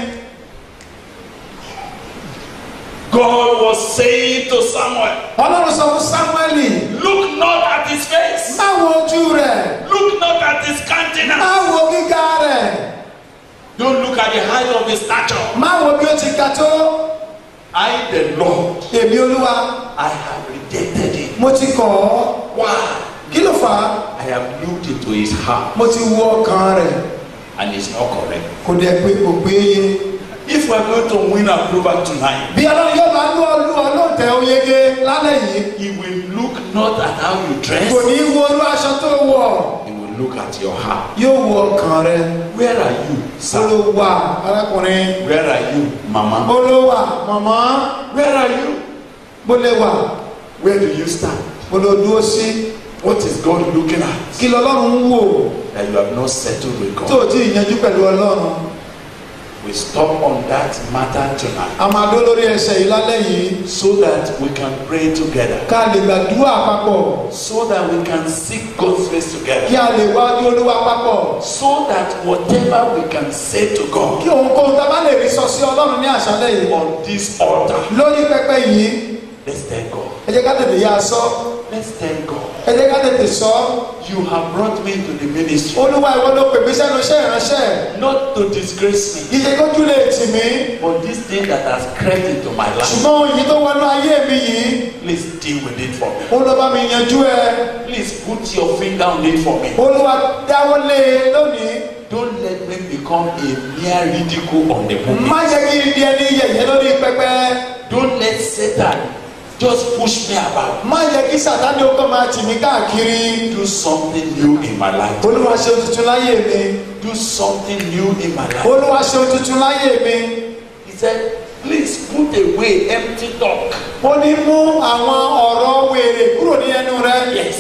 Speaker 2: God was saying to Samuel,
Speaker 3: ọlọ́run sọ fún sámúẹ́lì
Speaker 2: Look not at his face,
Speaker 3: má wo ojú rẹ̀
Speaker 2: look not at his
Speaker 3: má
Speaker 2: countenance,
Speaker 3: wo gíga rẹ̀
Speaker 2: don't look at the height of his stature.
Speaker 3: má wo bí ó ti ga tó
Speaker 2: I, the Lord,
Speaker 3: èmi olúwa
Speaker 2: I have rejected him.
Speaker 3: mo ti kọ̀ ọ́
Speaker 2: Why?
Speaker 3: kí ló fà á
Speaker 2: I have looked into his heart
Speaker 3: mo ti wo ọkàn rẹ̀
Speaker 2: and it's not correct.
Speaker 3: kò dẹ̀ pé kò péye.
Speaker 2: If we're going to win approval tonight,
Speaker 3: bí ọlọ́run yóò bá lú ọlú ọlọ́ọ̀tẹ̀ oyege lálẹ́ yìí
Speaker 2: he will look not at how you dress,
Speaker 3: kò ní wo olú aṣọ tó wọ̀
Speaker 2: he will look at your heart.
Speaker 3: yóò wo ọkàn rẹ̀
Speaker 2: Where are you, sir?
Speaker 3: olówà arákùnrin
Speaker 2: Where are you, mama?
Speaker 3: olówà màmá
Speaker 2: Where are you?
Speaker 3: bólẹ́wà
Speaker 2: Where do you stand?
Speaker 3: olódúró sí
Speaker 2: What is God looking at?
Speaker 3: kí lọ́lọ́run ń wò
Speaker 2: That you have not settled with
Speaker 3: tó
Speaker 2: God.
Speaker 3: o ti yanjú pẹ̀lú ọlọ́run
Speaker 2: We stop on that matter tonight
Speaker 3: a máa dó lórí ẹsẹ̀ yìí lálẹ́ yìí
Speaker 2: so that we can pray together,
Speaker 3: ká lè gbàdúrà papọ̀
Speaker 2: so that we can seek God's face
Speaker 3: kí
Speaker 2: together,
Speaker 3: a lè wájú olúwa papọ̀
Speaker 2: so that whatever we can say to God
Speaker 3: kí ohunkóhun tá a bá lè rí sọ sí ọlọ́run ní àṣálẹ́ yìí
Speaker 2: on this altar,
Speaker 3: lórí pẹpẹ yìí
Speaker 2: let's thank God.
Speaker 3: ẹ jẹ́ ká tètè yá a sọ
Speaker 2: Let's thank God.
Speaker 3: ẹ jẹ́ ká tètè sọ
Speaker 2: You have brought me to the ministry
Speaker 3: olúwa ìwọ ló pè mí sẹ́nu iṣẹ́ ìránṣẹ́
Speaker 2: not to disgrace me,
Speaker 3: iye kójú lè tì mí
Speaker 2: but this thing that has crept into my life,
Speaker 3: ṣùgbọ́n òyìn tó wọnú ayé mi yìí
Speaker 2: please deal with it for me.
Speaker 3: ó lọ bá mi yanjú ẹ
Speaker 2: Please put your finger on it for me.
Speaker 3: olúwa dáwọ́ lé e lónìí
Speaker 2: Don't let me become a mere ridicule on the
Speaker 3: má
Speaker 2: pulpit.
Speaker 3: jẹ́ kí n di ẹni yẹ̀yẹ́ lórí pẹpẹ
Speaker 2: Don't let Satan just push me about.
Speaker 3: má jẹ́ kí sàtánì ó kàn máa tì mí káàkiri
Speaker 2: Do something new in my life.
Speaker 3: olúwa ṣe ohun tuntun láyé mi
Speaker 2: Do something new in my life.
Speaker 3: olúwa ṣe ohun tuntun láyé mi
Speaker 2: He said, please put away empty talk.
Speaker 3: ó ní mú àwọn ọ̀rọ̀ wèrè kúrò ní ẹnu rẹ
Speaker 2: Yes.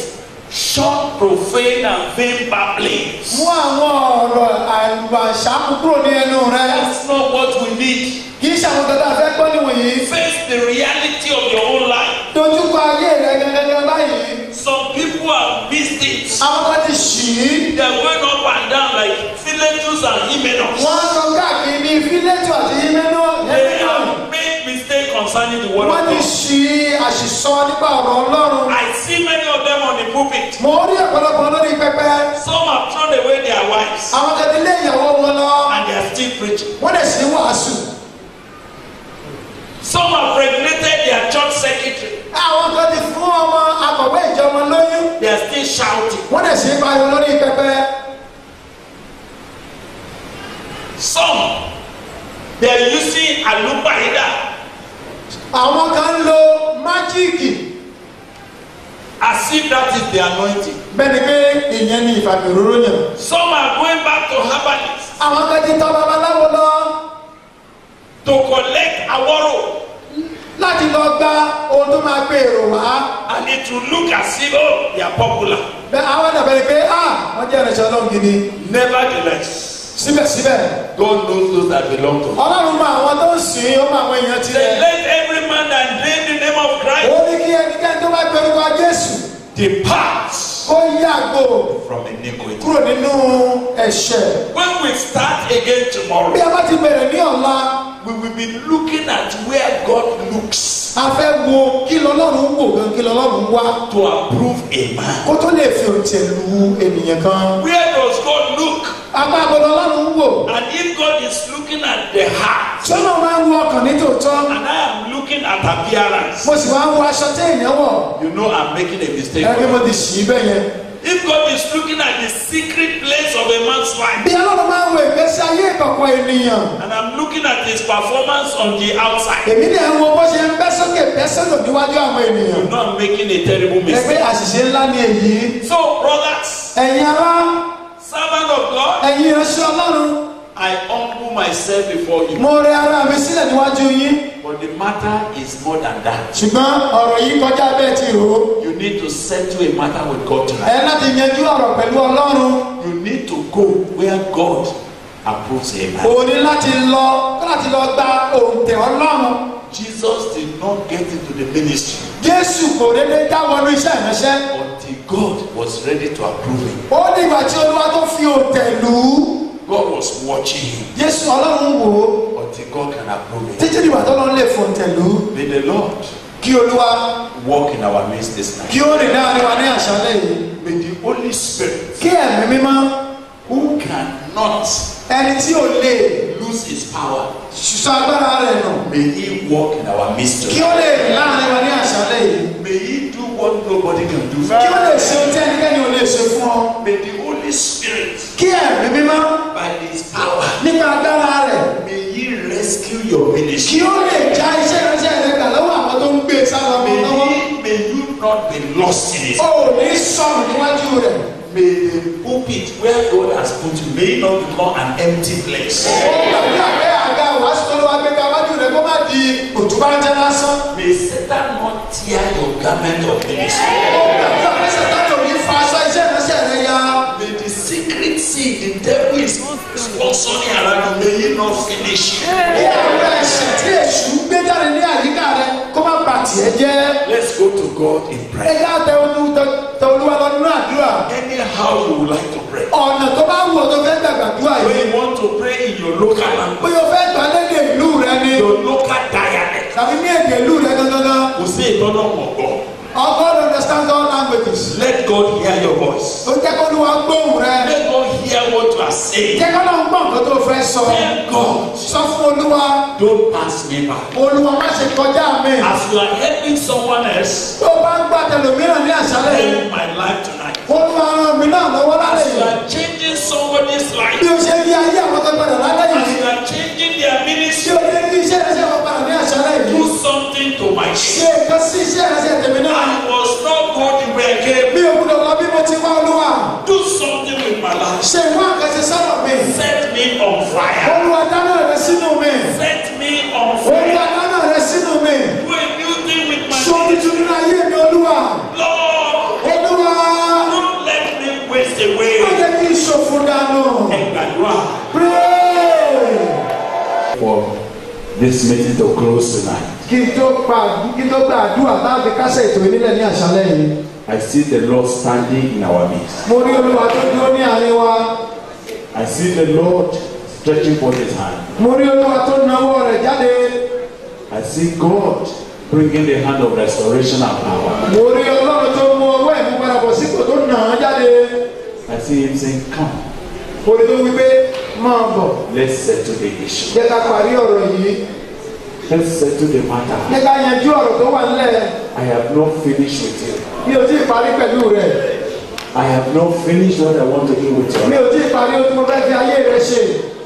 Speaker 2: Shun profane and vain babblings.
Speaker 3: mú àwọn ọ̀rọ̀ àlùbàṣàmù kúrò ní ẹnu rẹ
Speaker 2: That's not what we need.
Speaker 3: kì í ṣe àwọn kankan fẹ́ gbọ́ níwòyí
Speaker 2: Face the reality of your own life.
Speaker 3: dojúkọ ayé rẹ gẹ́gẹ́ báyìí
Speaker 2: Some people have missed it.
Speaker 3: àwọn kan ti ṣì í
Speaker 2: They're going up and down like Philetus and Hymenaeus.
Speaker 3: wọ́n á lọ káàkiri ní fílẹ̀tù àti yímẹ́nà
Speaker 2: They have made mistake concerning the word
Speaker 3: wọ́n
Speaker 2: of
Speaker 3: ti
Speaker 2: God.
Speaker 3: ṣì àṣìṣọ nípa ọ̀rọ̀ ọlọ́run
Speaker 2: I see many of them on the pulpit.
Speaker 3: mo rí ọ̀pọ̀lọpọ̀ lórí pẹpẹ
Speaker 2: Some have thrown away their wives
Speaker 3: àwọn kan ti lé ìyàwó wọn lọ
Speaker 2: and they are still preaching.
Speaker 3: wọ́n dẹ̀ sí wàásù
Speaker 2: Some have regulated their church secretary.
Speaker 3: àwọn kan ti fún ọmọ akọ̀wé ìjọ wọn lóyún
Speaker 2: They are still shouting.
Speaker 3: wọ́n dẹ̀ sí pariwo lórí pẹpẹ
Speaker 2: Some they are using alupaida
Speaker 3: àwọn kan ń lo májíìkì
Speaker 2: as if that is the anointing.
Speaker 3: bẹ́ẹ̀ ni pé ìyẹn ni ìfàmì òróró yàn
Speaker 2: Some are going back to herbalists
Speaker 3: àwọn kan ti tọ́ babaláwo lọ
Speaker 2: to collect aworo
Speaker 3: láti lọ gba ohun tó máa gbé èrò wá
Speaker 2: and it will look as if oh they are popular.
Speaker 3: bẹ́ẹ̀ àwọn dàbẹ̀ ni pé ah wọ́n jẹ́ ìrìnsẹ̀ ọlọ́run gidi
Speaker 2: Nevertheless,
Speaker 3: síbẹ̀síbẹ̀
Speaker 2: God knows those that belong to Him.
Speaker 3: ọlọ́run mọ àwọn tó ń sìn ín ó mọ àwọn èèyàn
Speaker 2: Say,
Speaker 3: tirẹ̀
Speaker 2: let every man that name the name of
Speaker 3: ó
Speaker 2: Christ
Speaker 3: ní kí ẹnikẹ́ni tó bá pe orúkọ jésù
Speaker 2: depart
Speaker 3: kó yàgò
Speaker 2: from iniquity.
Speaker 3: kúrò nínú ẹ̀ṣẹ̀
Speaker 2: When we start again tomorrow,
Speaker 3: bí a bá ti bẹ̀rẹ̀ ní ọ̀la
Speaker 2: we will be looking at where God looks
Speaker 3: a fẹ́ wo kí lọ́lọ́run wò gan kí lọ́lọ́run wá
Speaker 2: to approve a man.
Speaker 3: kó tó lè fi òǹtẹ̀ lu ènìyàn kan
Speaker 2: Where does God look?
Speaker 3: apá àbọ̀dọ̀ ọlọ́run wò
Speaker 2: And if God is looking at the heart,
Speaker 3: sọ́nà máa ń wo ọkàn ní tòótọ́
Speaker 2: and I am looking at appearance,
Speaker 3: mo sì máa ń wo aṣọ téèyàn wọ̀
Speaker 2: you know I'm making a mistake.
Speaker 3: ẹgbẹ́ mo ti ṣì í bẹ́ẹ̀ yẹn
Speaker 2: If God is looking at the secret place of a man's life,
Speaker 3: bí ọlọ́run máa ń wo ìgbésí ayé ìkọ̀kọ̀ ènìyàn
Speaker 2: and I'm looking at his performance on the outside,
Speaker 3: èmi ni ẹ̀ ń wo bó ṣe ń bẹ́ sókè bẹ́ sódò níwájú àwọn ènìyàn
Speaker 2: you know I'm making a terrible
Speaker 3: ẹgbẹ́
Speaker 2: mistake.
Speaker 3: àṣìṣe ńlá ni èyí
Speaker 2: So, brothers,
Speaker 3: ẹ̀yin ará
Speaker 2: servant of God,
Speaker 3: ẹ̀yin ìránṣẹ́ ọlọ́run
Speaker 2: I humble myself before you.
Speaker 3: mo rẹ ara mi sílẹ̀ níwájú yín
Speaker 2: But the matter is more than that.
Speaker 3: ṣùgbọ́n ọ̀rọ̀ yìí kọjá bẹ́ẹ̀ ti rò ó
Speaker 2: You need to settle a matter with God tonight.
Speaker 3: ẹ láti yanjú ọ̀rọ̀ pẹ̀lú ọlọ́run
Speaker 2: You need to go where God approves a man.
Speaker 3: o ní láti lọ láti lọ gba òǹtẹ̀ ọlọ́run
Speaker 2: Jesus did not get into the ministry
Speaker 3: jésù kò dédé dáwọnú iṣẹ́ ìránṣẹ́
Speaker 2: until God was ready to approve him.
Speaker 3: ó dìgbà tí olúwa tó fi òǹtẹ̀ lù ú
Speaker 2: God was watching him
Speaker 3: jésù ọlọ́run wò ó
Speaker 2: until God can approve him.
Speaker 3: títí dìgbà tó lọ́n lè fòǹtẹ̀ lù ú
Speaker 2: May the Lord
Speaker 3: kí olúwa
Speaker 2: walk in our midst this night.
Speaker 3: kí ó rìn láàrin wa ní àṣálẹ̀ yìí
Speaker 2: May the Holy Spirit,
Speaker 3: kí ẹ̀mí mímọ́
Speaker 2: who cannot
Speaker 3: ẹni tí ò lè
Speaker 2: lose his power,
Speaker 3: ṣùṣọ́ agbára rẹ̀ nù
Speaker 2: may he walk in our midst.
Speaker 3: kí ó lè rìn láàrin wa ní àṣálẹ̀ yìí
Speaker 2: May he do what nobody can do.
Speaker 3: kí ó lè ṣe ohun tí ẹnikẹ́ni ò lè ṣe fún ọ
Speaker 2: May the Holy Spirit,
Speaker 3: kí ẹ̀mí mímọ́
Speaker 2: by his power,
Speaker 3: nípa agbára rẹ̀
Speaker 2: may he rescue your
Speaker 3: kí
Speaker 2: ministry.
Speaker 3: ó lè já iṣẹ́ ìránṣẹ́ rẹ̀ gbà lọ́wọ́ àwọn tó ń gbé e sábà mọ́
Speaker 2: May,
Speaker 3: lọ́wọ́
Speaker 2: he, may you not be lost in it.
Speaker 3: ó ò ní sọnù níwájú rẹ̀
Speaker 2: May the pulpit where God has put you may not become an empty place.
Speaker 3: ó gbàdúrà pé àga wàásù tó lọ́wọ́ gbéga wájú rẹ̀ kó má di òtúbájẹ́ lásán
Speaker 2: May Satan not tear your garment of ministry.
Speaker 3: ó gbàdúrà pé sàtánì ò ní fa aṣọ iṣẹ́ ìránṣẹ́ rẹ̀ ya
Speaker 2: May the secret seed the devil is sponsoring around you, may he not finish it.
Speaker 3: bí àwọn ẹ̀ṣẹ̀ tí èṣù ń gbé jáde ní àyíká rẹ̀ kó má bà tiẹ̀ jẹ́
Speaker 2: Let's go to God in
Speaker 3: ẹ
Speaker 2: prayer.
Speaker 3: já tẹ olú- tẹ- tẹ olúwa lọ nínú àdúrà
Speaker 2: Anyhow you would like to pray.
Speaker 3: ọ̀nà tó bá wù ọ́ tó fẹ́ gbàgbàdúrà
Speaker 2: When
Speaker 3: yìí
Speaker 2: you want to pray in your local language,
Speaker 3: bóyá o fẹ́ gbà lédè ìlú rẹ ni
Speaker 2: your local dialect,
Speaker 3: tàbí ní èdè ìlú rẹ gangan
Speaker 2: kò sí ìtọ́nà mọ̀gbọ́.
Speaker 3: all God understands all languages
Speaker 2: Let God hear your voice.
Speaker 3: ó jẹ́ kó olúwa gbóhùn rẹ
Speaker 2: Let God hear what you are saying.
Speaker 3: jẹ́ kó lóun gbọ́ nǹkan tó fẹ́ sọ
Speaker 2: Tell God,
Speaker 3: sọ fún olúwa
Speaker 2: don't pass me by.
Speaker 3: olúwa má ṣe kọjá mi
Speaker 2: As you are helping someone else,
Speaker 3: tó bá ń gbà tẹlòmíràn ní àṣálẹ̀ yìí
Speaker 2: help my life tonight.
Speaker 3: olúwa ràn mí náà lọ́wọ́ lálẹ́
Speaker 2: As you
Speaker 3: yìí
Speaker 2: are changing somebody's
Speaker 3: bí
Speaker 2: life,
Speaker 3: o ṣe rí ayé àwọn tó gbọdọ̀ lálẹ́
Speaker 2: as
Speaker 3: yìí
Speaker 2: you are changing their
Speaker 3: tí
Speaker 2: ministry,
Speaker 3: o lè rí iṣẹ́ ìrẹsẹ̀ wọn padà ní àṣálẹ̀ yìí
Speaker 2: do something to my
Speaker 3: ṣe
Speaker 2: church.
Speaker 3: nǹkan sí iṣẹ́ ìrẹsẹ̀ tèmi náà
Speaker 2: I was not going the way I came.
Speaker 3: bí o gbọdọ̀ lọ bí mo ti wá olúwa
Speaker 2: Do something with my life.
Speaker 3: ṣe ìwọ àkànṣe sọ́dọ̀ mi
Speaker 2: Set me on fire.
Speaker 3: olúwa dáná rẹ sínú mi
Speaker 2: Set me on
Speaker 3: olúwa
Speaker 2: fire.
Speaker 3: dáná rẹ sínú mi
Speaker 2: Do a new thing with my
Speaker 3: ṣó tuntun nínú ayé mi olúwa
Speaker 2: Lord.
Speaker 3: olúwa
Speaker 2: Don't let me waste
Speaker 3: má
Speaker 2: away.
Speaker 3: jẹ́ kí n ṣòfò dànù
Speaker 2: Ẹ gbàdúrà.
Speaker 3: pray
Speaker 2: For this meeting to close tonight,
Speaker 3: kí n tó pa kí n tó gba àdúrà láti kásẹ̀ ètò ìnílẹ̀ ní àṣálẹ̀ yìí
Speaker 2: I see the Lord standing in our midst.
Speaker 3: mo rí olúwa tó dúró ní àárín wa
Speaker 2: I see the Lord stretching forth his hand.
Speaker 3: mo rí olúwa tó nawọ́ rẹ̀ jáde
Speaker 2: I see God bringing the hand of restoration and power.
Speaker 3: mo rí ọlọ́run tó mú ọwọ́ ẹ̀ mú padà bọ̀ sípò tó nà án jáde
Speaker 2: I see him saying, Come,
Speaker 3: mo rí tó wí pé máa bọ̀
Speaker 2: let's settle the issue.
Speaker 3: jẹ́ ká parí ọ̀rọ̀ yìí
Speaker 2: Let's settle the matter.
Speaker 3: jẹ́ ká yanjú ọ̀rọ̀ tó wà nílẹ̀
Speaker 2: I have not finished with you.
Speaker 3: mi ò tí ì parí pẹ̀lú rẹ̀
Speaker 2: I have not finished what I want to do with
Speaker 3: mi
Speaker 2: you.
Speaker 3: ò tí ì parí ohun tí mo fẹ́ fi ayé rẹ̀ ṣe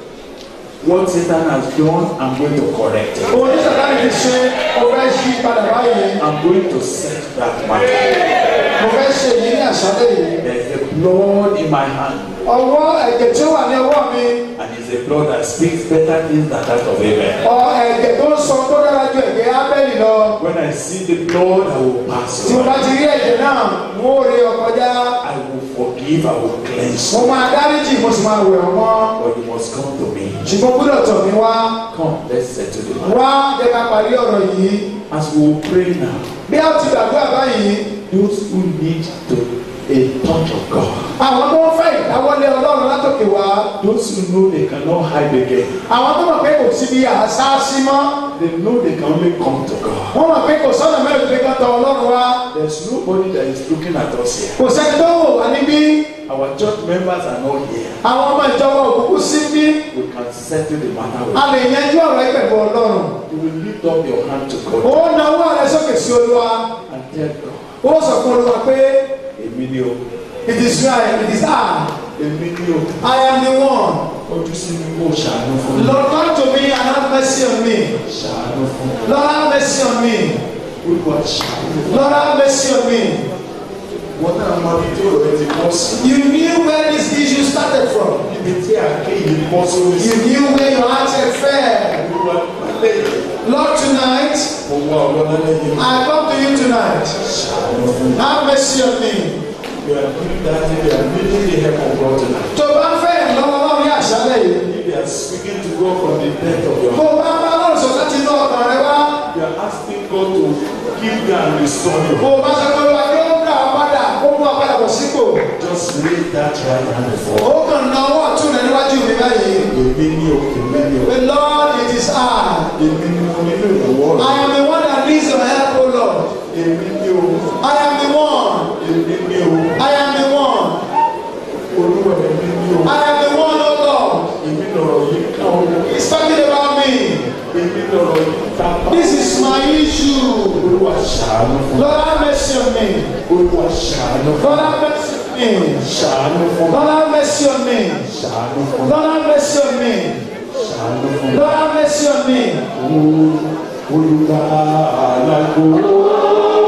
Speaker 2: What Satan has done, I'm going to correct it.
Speaker 3: ohun tí sàtáni ti ṣe mo fẹ́ ṣí padà báyìí
Speaker 2: I'm going to set that matter.
Speaker 3: mo fẹ́ ṣe yìí ní àṣálẹ̀ yìí
Speaker 2: There's a blood in my hand,
Speaker 3: ọwọ́ ẹ̀jẹ̀ tí ó wà ní ọwọ́ mi
Speaker 2: and it's a blood that speaks better things than that of Abel.
Speaker 3: ọ ẹ̀jẹ̀ tó ń sọ tó dára ju ẹ̀jẹ̀ ábẹ́lì lọ
Speaker 2: When I see the blood, I will pass
Speaker 3: tí mo
Speaker 2: over.
Speaker 3: bá ti rí ẹ̀jẹ̀ náà mo rí ọkọjá
Speaker 2: I will forgive, I will cleanse.
Speaker 3: mo máa dáríjì mo sì máa wẹ̀ ọ́ mọ́
Speaker 2: But you must come to me.
Speaker 3: ṣùgbọ́n gbọ́dọ̀ tọ̀ mí wá
Speaker 2: Come, let's settle the matter.
Speaker 3: wá jẹ́ ká parí ọ̀rọ̀ yìí
Speaker 2: As we will pray now,
Speaker 3: bí a ti gbàdúrà báyìí
Speaker 2: those who need to a touch of God,
Speaker 3: àwọn tó ń fẹ́ ìdáwọ́lé ọlọ́run látòkè wá
Speaker 2: those who know they cannot hide again,
Speaker 3: àwọn tó mọ̀ pé kò síbi àṣà sí mọ́
Speaker 2: they know they can only come to God.
Speaker 3: wọ́n mọ̀ pé kò sọ́nà mẹ́rin tó kàn tọ̀ ọlọ́run wá
Speaker 2: There's nobody that is looking at us here.
Speaker 3: kò sẹ́ni tó wò wá níbí
Speaker 2: Our church members are not here.
Speaker 3: àwọn ọmọ ìjọba òkùnkùn sí bí
Speaker 2: We can settle the matter with
Speaker 3: a lè yanjú ọ̀rọ̀ yìí pẹ̀lú ọlọ́run
Speaker 2: you. will lift up your hand to
Speaker 3: ó
Speaker 2: God
Speaker 3: nawọ́ rẹ sókè sí olúwa
Speaker 2: and tell God,
Speaker 3: ó sọ fún olúwa pé
Speaker 2: Emilio,
Speaker 3: it is right it is I
Speaker 2: Emilio,
Speaker 3: I am the one
Speaker 2: ojú sí mi kó ṣàánú fún mi.
Speaker 3: Lord come to me and have mercy on me
Speaker 2: Ṣàánú fún mi.
Speaker 3: Lord have mercy on me
Speaker 2: Olúwa ṣàánú fún mi.
Speaker 3: Lord have mercy on me
Speaker 2: wọn náà mọ ibi tí ọ̀rọ̀ rẹ ti bọ́ sí.
Speaker 3: You knew where this issue started from.
Speaker 2: ibi tí àké yìí bọ́ sórí sí.
Speaker 3: You knew where your heart had failed.
Speaker 2: olúwa lálẹ́ yìí.
Speaker 3: Lord, tonight,
Speaker 2: mo wá ọ̀rọ̀ lálẹ́ yìí.
Speaker 3: I come to you tonight.
Speaker 2: ṣàánú fún mi.
Speaker 3: Have mercy on me.
Speaker 2: you are doing that if you are needing the help of God tonight.
Speaker 3: Tó o bá fẹ́ ìrànlọ́wọ́ ní àṣálẹ̀ yìí.
Speaker 2: if you are speaking to God from the depth of your
Speaker 3: Bó
Speaker 2: heart.
Speaker 3: o bá bá lọ́rùn sọ láti inú ọkàn rẹ wá.
Speaker 2: you are asking God to give you and restore you.
Speaker 3: Bó o bá sọ pé wá kí ó dà ọ́ padà, ó mú ọ padà bọ̀ sípò.
Speaker 2: just raise that right hand before.
Speaker 3: Ó kàn ná ọwọ́ ọ̀tún rẹ níwájú mi báyìí.
Speaker 2: èmi ní o èmi ní o.
Speaker 3: The Lord, it is I.
Speaker 2: èmi ní mo nílò ìrànwọ́
Speaker 3: I
Speaker 2: rẹ.
Speaker 3: am the one that needs your help, O Lord.
Speaker 2: èmi ní o.
Speaker 3: I am the one.
Speaker 2: èmi ní o.
Speaker 3: I am the one.
Speaker 2: olúwa èmi ní o.
Speaker 3: I am the one, O Lord.
Speaker 2: èmi lọ̀rọ̀ yìí kàn ó.
Speaker 3: He's talking about me.
Speaker 2: èmi lọ̀rọ̀ yìí ta bá.
Speaker 3: This is my issue.
Speaker 2: olúwa ṣàánú fún mi.
Speaker 3: Lord, have mercy on me.
Speaker 2: olúwa ṣàánú fún
Speaker 3: Lord,
Speaker 2: mi.
Speaker 3: have mercy on me.
Speaker 2: ṣàánú fún mi.
Speaker 3: Lord, have mercy on me.
Speaker 2: ṣàánú fún mi.
Speaker 3: Lord, have mercy on me.
Speaker 2: ṣàánú fún mi.
Speaker 3: Lord, have mercy on me.
Speaker 2: olùkà àlàkò.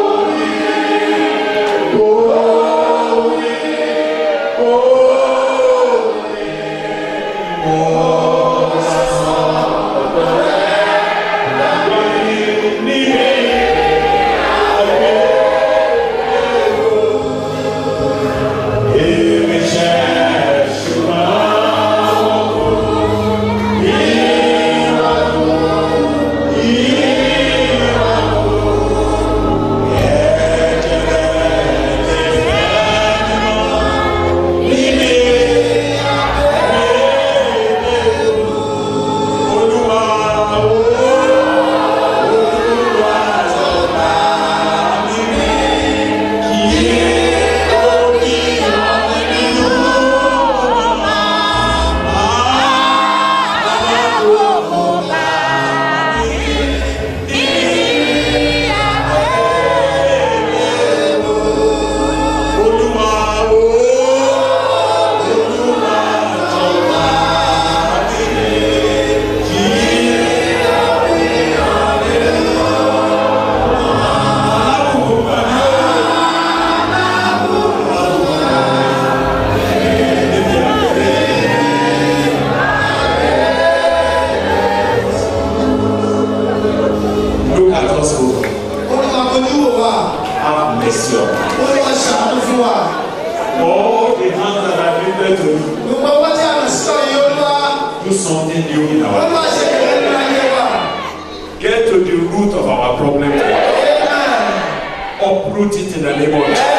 Speaker 2: Look at us, O Lord.
Speaker 3: Olúwa kojú wò wá.
Speaker 2: Have mercy on us.
Speaker 3: Olúwa ṣàánú fún wa.
Speaker 2: All the hands that are lifted to you,
Speaker 3: Gbogbo ọwọ́ tí a lọ sí ọ̀yẹ́ Olúwa.
Speaker 2: do something new in our life.
Speaker 3: Olúwa ṣe ìrẹ́ nínú ayé wa.
Speaker 2: Get to the root of our problem.
Speaker 3: Amen.
Speaker 2: Uproot it in the name of Jesus.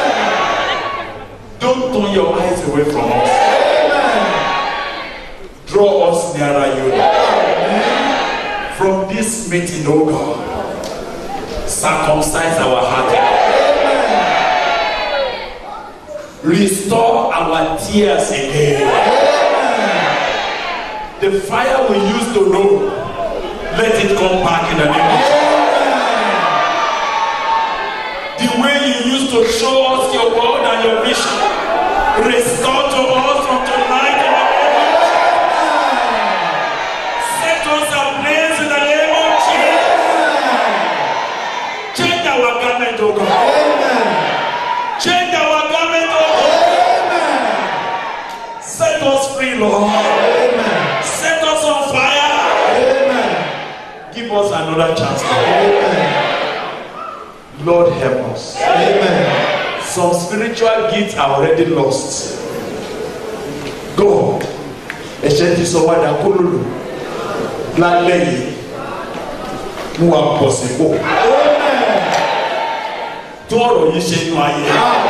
Speaker 2: Don't turn your eyes away from us. Draw us nearer you. From this meeting, oh God, circumcise our heart. Restore our tears again. The fire we used to know, let it come back in the name of Jesus. The way you used to show us your word and your vision, restore to us from tonight in the name of Jesus. Set us ablaze in the name of Jesus. Change our garment, oh God. Change our garment, oh God. Set us free, Lord. Set us on fire. Give us another chance, Lord. Lord, help us. Some spiritual gifts are already lost. God, ẹ̀ṣẹ̀ ti sọ wá dà kólólò lálẹ́ yìí mú wa pọ̀ sípò. Tó ọ̀rọ̀ yìí ṣe inú ayé.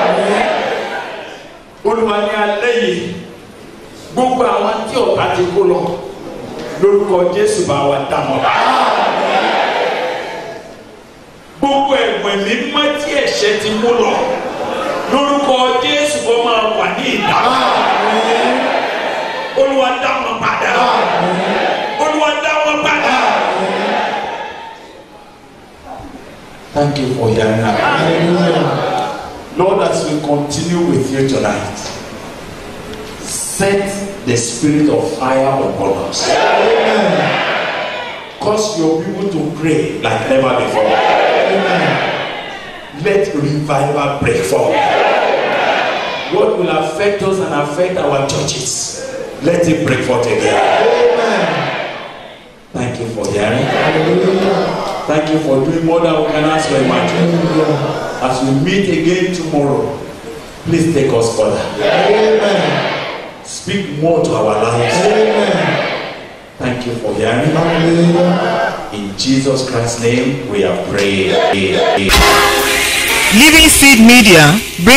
Speaker 2: Olúwa ní alẹ́ yìí gbogbo àwọn tí ọ̀tá ti kó lọ lórúkọ Jésù bá wa dá wọn. Gbogbo ẹ̀gbọ́n mi mọ́ tí ẹ̀ṣẹ̀ ti mú lọ lórúkọ Jésù kó máa wà ní ìdáná. Olúwa dá wọn padà. Olúwa dá wọn padà. Thank you for hearing our prayer. Lord, as we continue with you tonight, set the spirit of fire upon us. Cause your people to pray like never before. Let revival break forth. what will affect us and affect our churches, let it break forth again.
Speaker 3: amen
Speaker 2: Thank you for hearing.
Speaker 3: hallelujah
Speaker 2: Thank you for doing more than we can ask or imagine.
Speaker 3: hallelujah
Speaker 2: As we meet again tomorrow, please take us further.
Speaker 3: amen
Speaker 2: Speak more to our lives.
Speaker 3: amen
Speaker 2: Thank you for hearing.
Speaker 3: hallelujah.
Speaker 2: In Jesus Christ's name, we have prayed.
Speaker 1: Living Seed Media brings